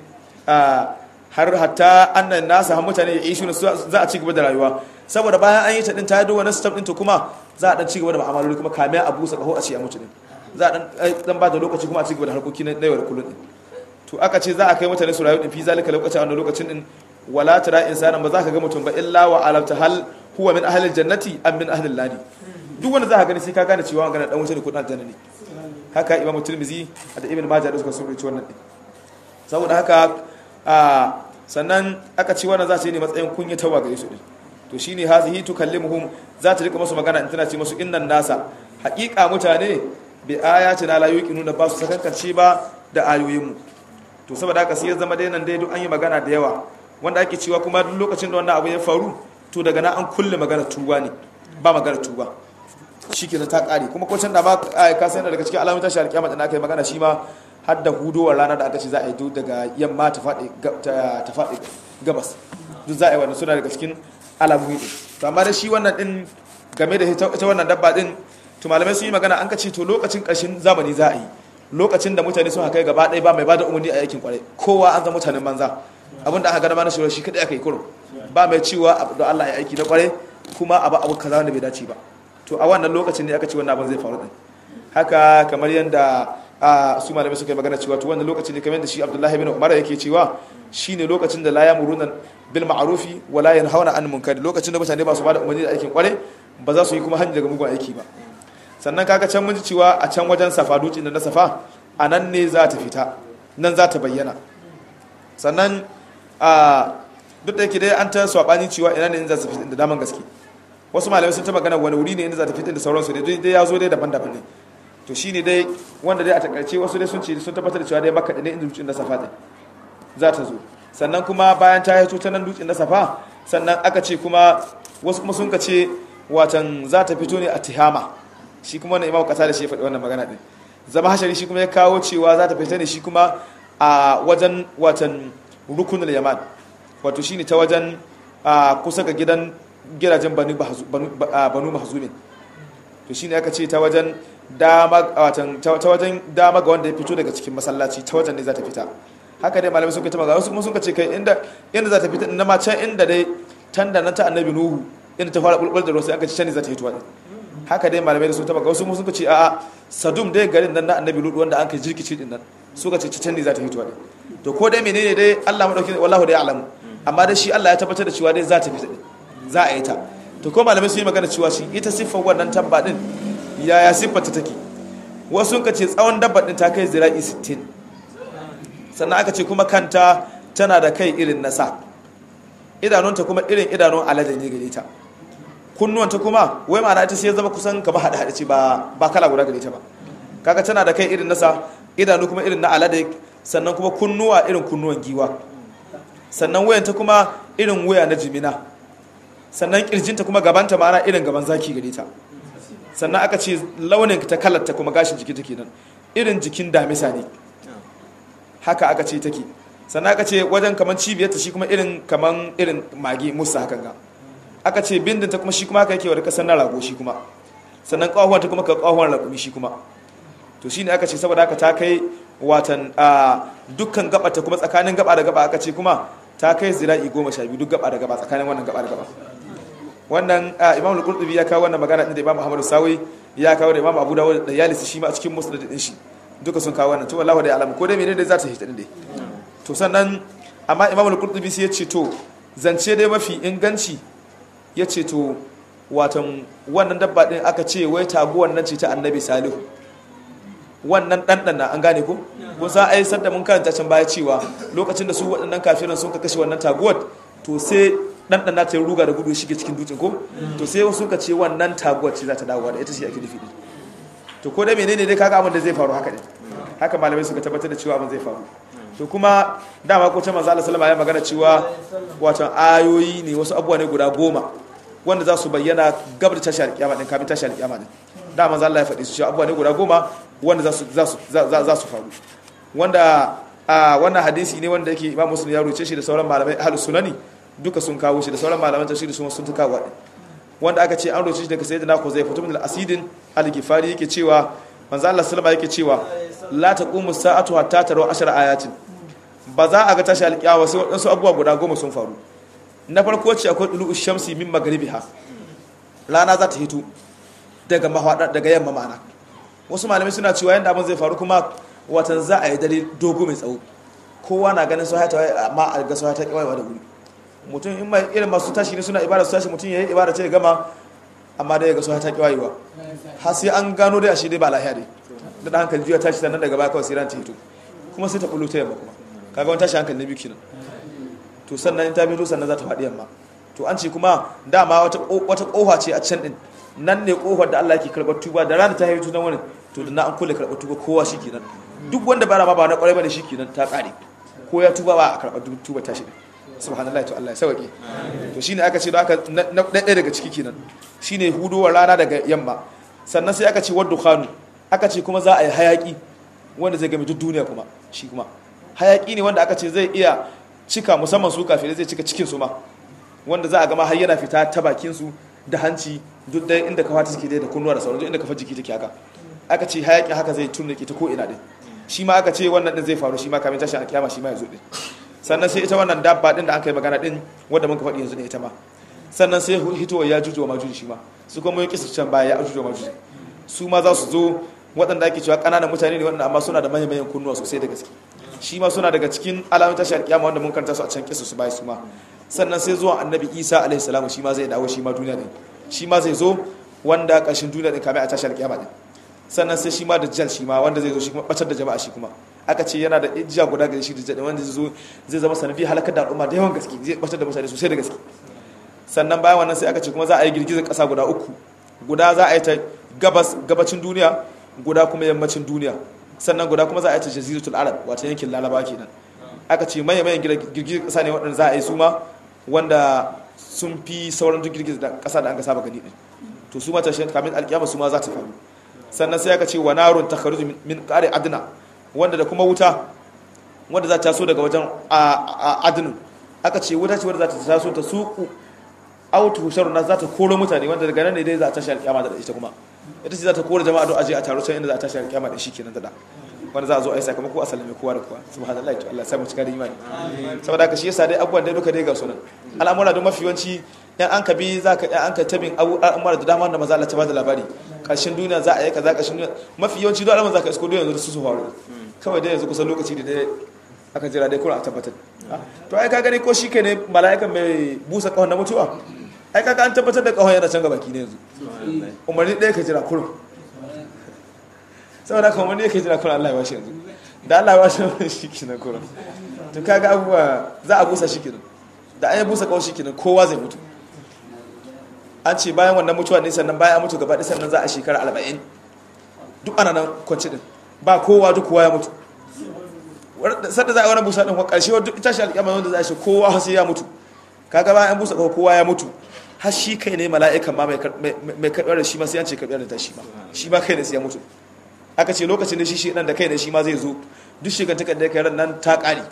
har hatta annan nasa har mutane ya ishu za a ci gaba da rayuwa saboda bayan an yi ta din ta yi wani step din to kuma za a dan ci gaba da mu'amaloli kuma kame a busa kaho a ci a mutu din za a dan ba da lokaci kuma a cigaba da harkoki na yau da kullum din to aka ce za a kai mutane su rayu din fi zalika lokaci a wannan lokacin din wala tara insana ba za ka ga mutum ba illa wa alamta hal huwa min ahli jannati am min ahli nari duk wanda za ka gani sai ka gane cewa magana dan wuce ne ko dan janna ne haka imam tirmizi da ibn majah da suka sun rubuta wannan din saboda haka a sannan aka ci wannan za su yi ne matsayin kunyatawa gare su din to shine hazihi tukallimuhum za ta rika musu magana in tana ce musu innan nasa haƙiƙa mutane bi ayatina la yuqinuna ba su sakankance ba da ayoyinmu to saboda haka sai ya zama dai nan dai duk an yi magana da yawa wanda ake cewa kuma duk lokacin da wannan abu ya faru to daga nan an kulle magana tuba ne ba magana tuba shikenan ta kare kuma ko can da ba ka san daga cikin alamun tashi alƙiyama da aka yi magana shi ma har da hudowar rana da aka ce za a yi duk daga yamma ta faɗi ta faɗi gabas duk za a yi wannan suna daga cikin alamomi din to amma da shi wannan din game da ita wannan dabba din to malamai sun yi magana an ka ce to lokacin ƙarshen zamani za a yi lokacin da mutane sun haka gaba ɗaya ba mai bada umarni a yakin kwarai kowa an zama mutanen banza abinda aka gada mana shi shi kadai aka yi kurum ba mai cewa da Allah ya aiki na kwarai kuma abu abu kaza wanda bai dace ba to a wannan lokacin ne aka ce wannan abin zai faru din haka kamar yadda su malamai suka yi magana cewa to wannan lokacin ne kamar yadda shi Abdullahi bin Umar yake cewa shine lokacin da la yamuruna bil ma'rufi wa la yanhauna an munkar lokacin da mutane ba su bada umarni da aikin kwarai ba za su yi kuma hanyar daga mugun aiki ba sannan kaga can mun ji cewa a can wajen safa dutsen da na safa a nan ne za ta fita nan za ta bayyana sannan a duk da yake dai an ta swabani cewa ina ne in za ta fita da daman gaske wasu malamai sun ta magana wani wuri ne inda za ta fita da sauransu dai dai ya zo dai daban-daban ne to shine dai wanda dai a takaice wasu dai sun ce sun tabbatar da cewa dai makka ne inda dutsen da safa din za ta zo sannan kuma bayan ta haito ta nan dutsen da safa sannan aka ce kuma wasu kuma sun ka ce watan za ta fito ne a tihama shi kuma wannan imamu kasa da shi ya faɗi wannan magana ɗin zama hashari shi kuma ya kawo cewa za ta fita ne shi kuma a wajen watan rukunin yaman wato shi ne ta wajen kusa ga gidan gidajen banu mahazumin to shi ne aka ce ta wajen dama ga wanda ya fito daga cikin masallaci ta wajen ne za ta fita haka dai malamai sun kai ta magana wasu kuma sun ce kai inda za ta fita na ma can inda dai tanda na ta annabi nuhu inda ta fara bulbul da ruwa sai aka ci can ne za ta fito haka dai malamai da sun taba wasu sun ce a'a sadum dai garin nan na annabi ludu wanda an kai jirkici din nan suka ce can ne za ta fito to ko dai menene dai Allah madauki wallahu dai alamu amma dai shi Allah ya tabbatar da cewa dai za ta fita za a yi ta to ko malamai sun yi magana cewa shi ita siffar wannan tabba din yaya siffar ta take wasu sun ce tsawon dabba din ta kai zira'i 60 sannan aka ce kuma kanta tana da kai irin nasa idanunta kuma irin idanun alade ne gare ta kunnuwanta kuma wai ma'ana ita sai ya zama kusan kama haɗe haɗe ce ba kala guda gare ta ba kaga tana da kai irin nasa idanu kuma irin na alade sannan kuma kunnuwa irin kunnuwan giwa sannan wayanta kuma irin waya na jimina sannan kirjinta kuma gabanta ma'ana irin gaban zaki gare ta sannan aka ce launin ta kalarta kuma gashin jiki take nan irin jikin damisa ne haka aka ce take sannan aka ce wajen kaman cibiyarta shi kuma irin kaman irin mage musa hakan ga aka ce bindinta kuma shi kuma haka yake wadda kasar na rago shi kuma sannan ƙahuwanta kuma ka ƙahuwan raƙumi shi kuma to shi ne aka ce saboda haka ta kai watan a dukkan gabata kuma tsakanin gaba da gaba aka ce kuma ta kai zira'i goma sha biyu duk gaba da gaba tsakanin wannan gaba da gaba wannan imam al-qurtubi ya kawo wannan magana din da imam muhammadu sawi ya kawo da imam abu dawud da yalisi shi ma a cikin musnad din shi duka sun kawo wannan to wallahi da alamu ko dai menene za ta hita din dai to sannan amma imam al-qurtubi sai ya ce to zance dai mafi inganci ya ce to watan wannan dabba din aka ce wai taguwan nan ce ta annabi salihu wannan ɗanɗana an gane ku kun sa ai sadda mun karanta can baya cewa lokacin da su waɗannan kafiran sun ka kashe wannan taguwar to sai ɗanɗana ta yi ruga da gudu shige cikin dutsen ko to sai wasu ka ce wannan taguwar ce za ta dawowa da ita ce ake nufi to ko dai menene dai kaga abin da zai faru haka ne haka malamai suka tabbatar da cewa abin zai faru to kuma dama ko ta manzo Allah sallama ya magana cewa wato ayoyi ne wasu abubuwa ne guda goma wanda za su bayyana gab da tashi alƙiyama din kafin tashi alƙiyama din da manzo Allah ya faɗi su cewa abubuwa ne guda goma wanda za su za su za su faru wanda a wannan hadisi ne wanda yake Imam Muslim ya rubuce shi da sauran malamai ahlus sunani duka sun kawo shi da sauran malaman tafsiri sun sun kawo wanda aka ce an rubuce shi daga sayyidina Khuzayfa ibn al-Asidin al-Ghifari yake cewa manzo Allah sallama yake cewa la taqumu sa'atu hatta taru ashara ayatin ba za a ga tashi alƙiyawa sai waɗansu abubuwa guda goma sun faru na farko ce akwai ɗulu shamsi min magribiha rana za ta hito daga mahwaɗa daga yamma ma'ana wasu malamai suna cewa yanda abin zai faru kuma watan za a yi dare dogo mai tsawo kowa na ganin su hata amma a ga su hata kiwayewa da wuri mutum in mai irin masu tashi ne suna ibada su tashi mutum ya yi ibada ce ya gama amma dai ya ga su hata kiwayewa har sai an gano dai a shi dai ba lahiya dai da dan hankali juya tashi sannan daga baya kawai sai ran ta hito kuma sai ta bullo ta yamma kuma kaga wani tashi hankali na biyu kenan to sannan in ta fito sannan za ta faɗi yamma to an ce kuma dama wata wata kofa ce a can din nan ne kofar da Allah yake karɓar tuba da rana ta haihu tunan wani to da na an kulle karɓar tuba kowa shi kenan duk wanda bara ma ba na kwarai bane shi kenan ta ƙare ko ya tuba ba a karɓar tuba ta shi subhanallahi to Allah ya sauke to shine aka ce da aka na ɗaya daga ciki kenan shine hudowar rana daga yamma sannan sai aka ce wadda khanu aka ce kuma za a yi hayaki wanda zai game duk duniya kuma shi kuma hayaki ne wanda aka ce zai iya cika musamman su kafirai zai cika cikin su ma wanda za a gama har yana fita ta bakin su da hanci duk da inda kafa take da kunnuwa da sauran duk inda kafa jiki take haka aka ce hayaki haka zai tunnuke ta ko ina din shi ma aka ce wannan din zai faru shi ma kamin tashi a kiyama shi ma ya zo din sannan sai ita wannan dabba din da aka yi magana din wanda muka faɗi yanzu ne ita ma sannan sai hitowa ya juju wa majuji shi ma su kuma yi kisa can baya ya juju wa majuji su ma za su zo waɗanda ake cewa ƙananan mutane ne waɗanda amma suna da manyan manyan kunnuwa sosai da gaske shi ma suna daga cikin alamun tashi alƙiyama wanda mun karanta su a can kisa su bai su ma sannan sai zuwa annabi isa alaihi salamu shi ma zai dawo shi ma duniya din shi ma zai zo wanda ƙarshen duniya din kamar a tashi alƙiyama din sannan sai shi ma da jal shi ma wanda zai zo shi kuma batar da jama'a shi kuma aka ce yana da ijiya guda gare shi da jal wanda zai zo zai zama sanadi halakar da al'umma da yawan gaske zai batar da mutane sosai da gaske sannan bayan wannan sai aka ce kuma za a yi girgizar ƙasa guda uku guda za a yi ta gabas gabacin duniya guda kuma yammacin duniya sannan guda kuma za a yi ta jaziratul arab wata yankin laraba kenan aka ce maye mayan girgizar ƙasa ne waɗanda za a yi su ma wanda sun fi sauran duk girgizar ƙasa da an ga saba gani din to su ma ta shi kamin alƙiyama su ma za ta faru sannan sai aka ce wa narun takharuju min qari adna wanda da kuma wuta wanda za ta taso daga wajen adnin aka ce wuta ce wanda za ta taso ta suku autu sharuna za ta koro mutane wanda daga nan ne dai za ta tashi alƙiyama da ita kuma ita ce za ta koro jama'a don aje a taro can inda za ta tashi alƙiyama da shi kenan da da wanda za a zo a yi sakamako a sallame kowa da kowa subhanallahi to Allah ya samu cika da imani saboda haka shi yasa dai abubuwan dai duka dai ga sunan al'amura don mafi yawanci yan an ka bi za ka yan an ka tabin al'amura da dama da maza Allah ta bada labari ƙarshen duniya za a yi kaza ƙarshen duniya mafi yawanci don al'amura za ka isko duniya yanzu su su faru kawai dai yanzu kusan lokaci da dai aka jira dai kuma a tabbatar to ai ka gani ko shi ke ne mala'ikan mai busa kahon na mutuwa ai kaga an tabbatar da kahon yana can gabaki ne yanzu umarni ɗaya ka jira kurum saboda haka umarni ɗaya ka jira kurum Allah ya bashi yanzu da Allah ya bashi shi ke na kurum to kaga abubuwa za a busa shi ke da an yi busa kahon shi ke kowa zai mutu an ce bayan wannan mutuwa ne sannan bayan an mutu gaba ɗaya sannan za a shekara arba'in duk ana nan kwanci din ba kowa duk kowa ya mutu sadda za a wani busa ɗin kwa ƙarshe wadda ita shi alƙiyama wanda za a shi kowa sai ya mutu kaga bayan an busa ƙaho kowa ya mutu har shi kai ne mala'ikan ma mai karɓar da shi ma sai an ce karɓar da ta shi ma shi ma kai ne sai ya mutu aka ce lokacin da shi shi ɗan da kai ne shi ma zai zo duk shi gantakar da kai ran nan ta ƙare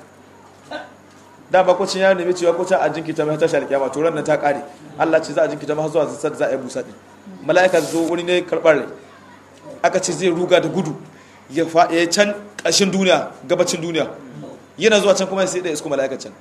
da ba kwacin ya nemi cewa kwacin a jinkita mai tashi alƙiyama to ran nan ta ƙare Allah ce za a jinkita ma zuwa sadda za a yi busa ɗin mala'ika zo wani ne karɓar rai aka ce zai ruga da gudu ya can ƙarshen duniya gabacin duniya yana zuwa can kuma sai da isko mala'ikacin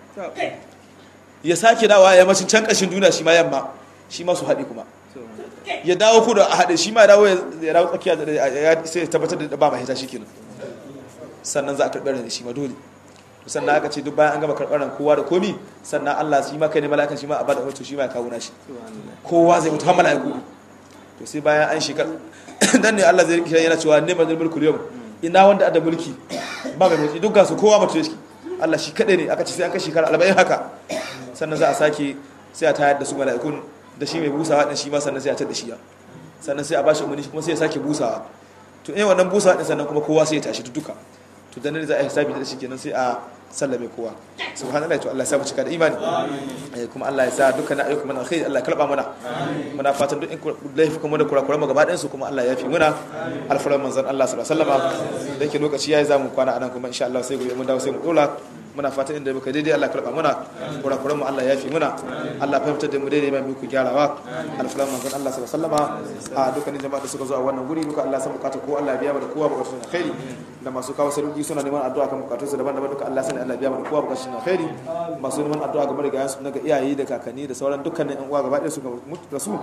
ya sake dawa ya macin can ƙarshen duniya shi ma yamma shi ma su haɗe kuma ya dawo ku da a haɗe shi ma ya dawo ya dawo tsakiya sai ya tabbatar da ba ma hita shi kenan sannan za a karɓar da shi ma dole sannan aka ce duk bayan an gama karɓar ran kowa da komi sannan Allah shi ma kai ne mala'ikan shi ma a bada hoto shi ma ya kawo nashi kowa zai mutu har mala'iku to sai bayan an shekar dan ne Allah zai rikishe yana cewa ne mazal mulku yau ina wanda ada mulki ba mai mulki duk gasu kowa mutu yake Allah shi kadai ne aka ce sai an kai shekara 40 haka sannan za a sake sai a tayar da su mala'ikun da shi mai busawa din shi ma sannan sai a tada shi ya sannan sai a bashi umarni kuma sai ya sake busawa to eh wannan busawa din sannan kuma kowa sai ya tashi duka to dan ne za a hisabi da shi kenan sai a sallame kowa subhanallahi to Allah ya sa mu cika da imani eh kuma Allah ya sa dukkan ayyukan mana alkhairi Allah ya karba mana muna fatan duk in laifi kuma da kurakuran mu gaba ɗayan su kuma Allah ya fi muna alfaran manzon Allah sallallahu alaihi wasallam da yake lokaci yayi zamu kwana anan kuma insha Allah sai gobe mun dawo sai mu dola muna fatan inda muka daidai Allah karba muna kurakuran mu Allah ya fi muna Allah fahimtar da mu daidai mai muku gyarawa alfaran manzon Allah sallallahu alaihi wasallam a dukkanin jama'a da suka zo a wannan guri duka Allah san bukata ko Allah ya biya mu da kowa bukatun alkhairi da masu kawo sarki suna neman addu'a kan bukatunsu daban-daban duka Allah sani Allah biya mu da kowa bukatun alkhairi masu neman addu'a game da gayan su na ga iyaye da kakanni da sauran dukkanin yan uwa gaba ɗaya su ga mutu da su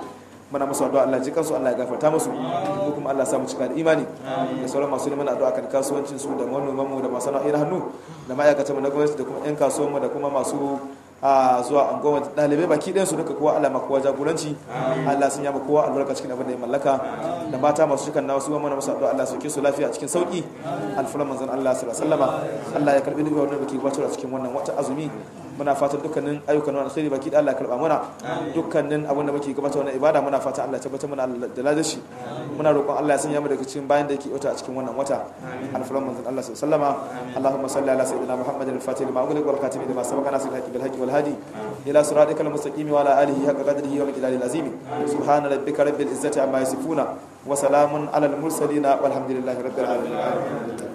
muna musu addu'a Allah ji kansu Allah ya gafarta musu mu kuma Allah ya sa mu cika da imani da sauran masu neman addu'a kan kasuwancin su da manoman mu da masu sana'o'in hannu da ma'aikatan mu na gwamnati da kuma 'yan kasuwan mu da kuma masu a zuwa anguwa dalibai baki ɗayan su duka kowa Allah ma kowa jagoranci Allah sun yaba kowa albarka cikin abin da ya mallaka da mata masu shikan nawa su ma mana musu addu'a Allah sauke su lafiya cikin sauki alfulan manzon Allah sallallahu alaihi wasallama Allah ya karbi duk wannan da ke gabatar a cikin wannan wata azumi muna fatan dukkanin ayyukan wani alkhairi baki da Allah ya karba mana dukkanin abin da muke gabatar wannan ibada muna fatan Allah ya tabbatar mana da ladashi muna roƙon Allah ya sanya mu daga cikin bayan da yake wata a cikin wannan wata alfulan manzon Allah sallallahu alaihi wasallama Allahumma salli ala sayyidina Muhammadin al-fatih lima ughliqa wal khatimi lima sabaqa nasir al-haqqi bil haqqi wal hadi ila siratikal mustaqim wa ala alihi haqqa qadrihi wa miqdarihi al-azim subhana rabbika rabbil izzati amma yasifuna wa salamun ala al-mursalin walhamdulillahi rabbil alamin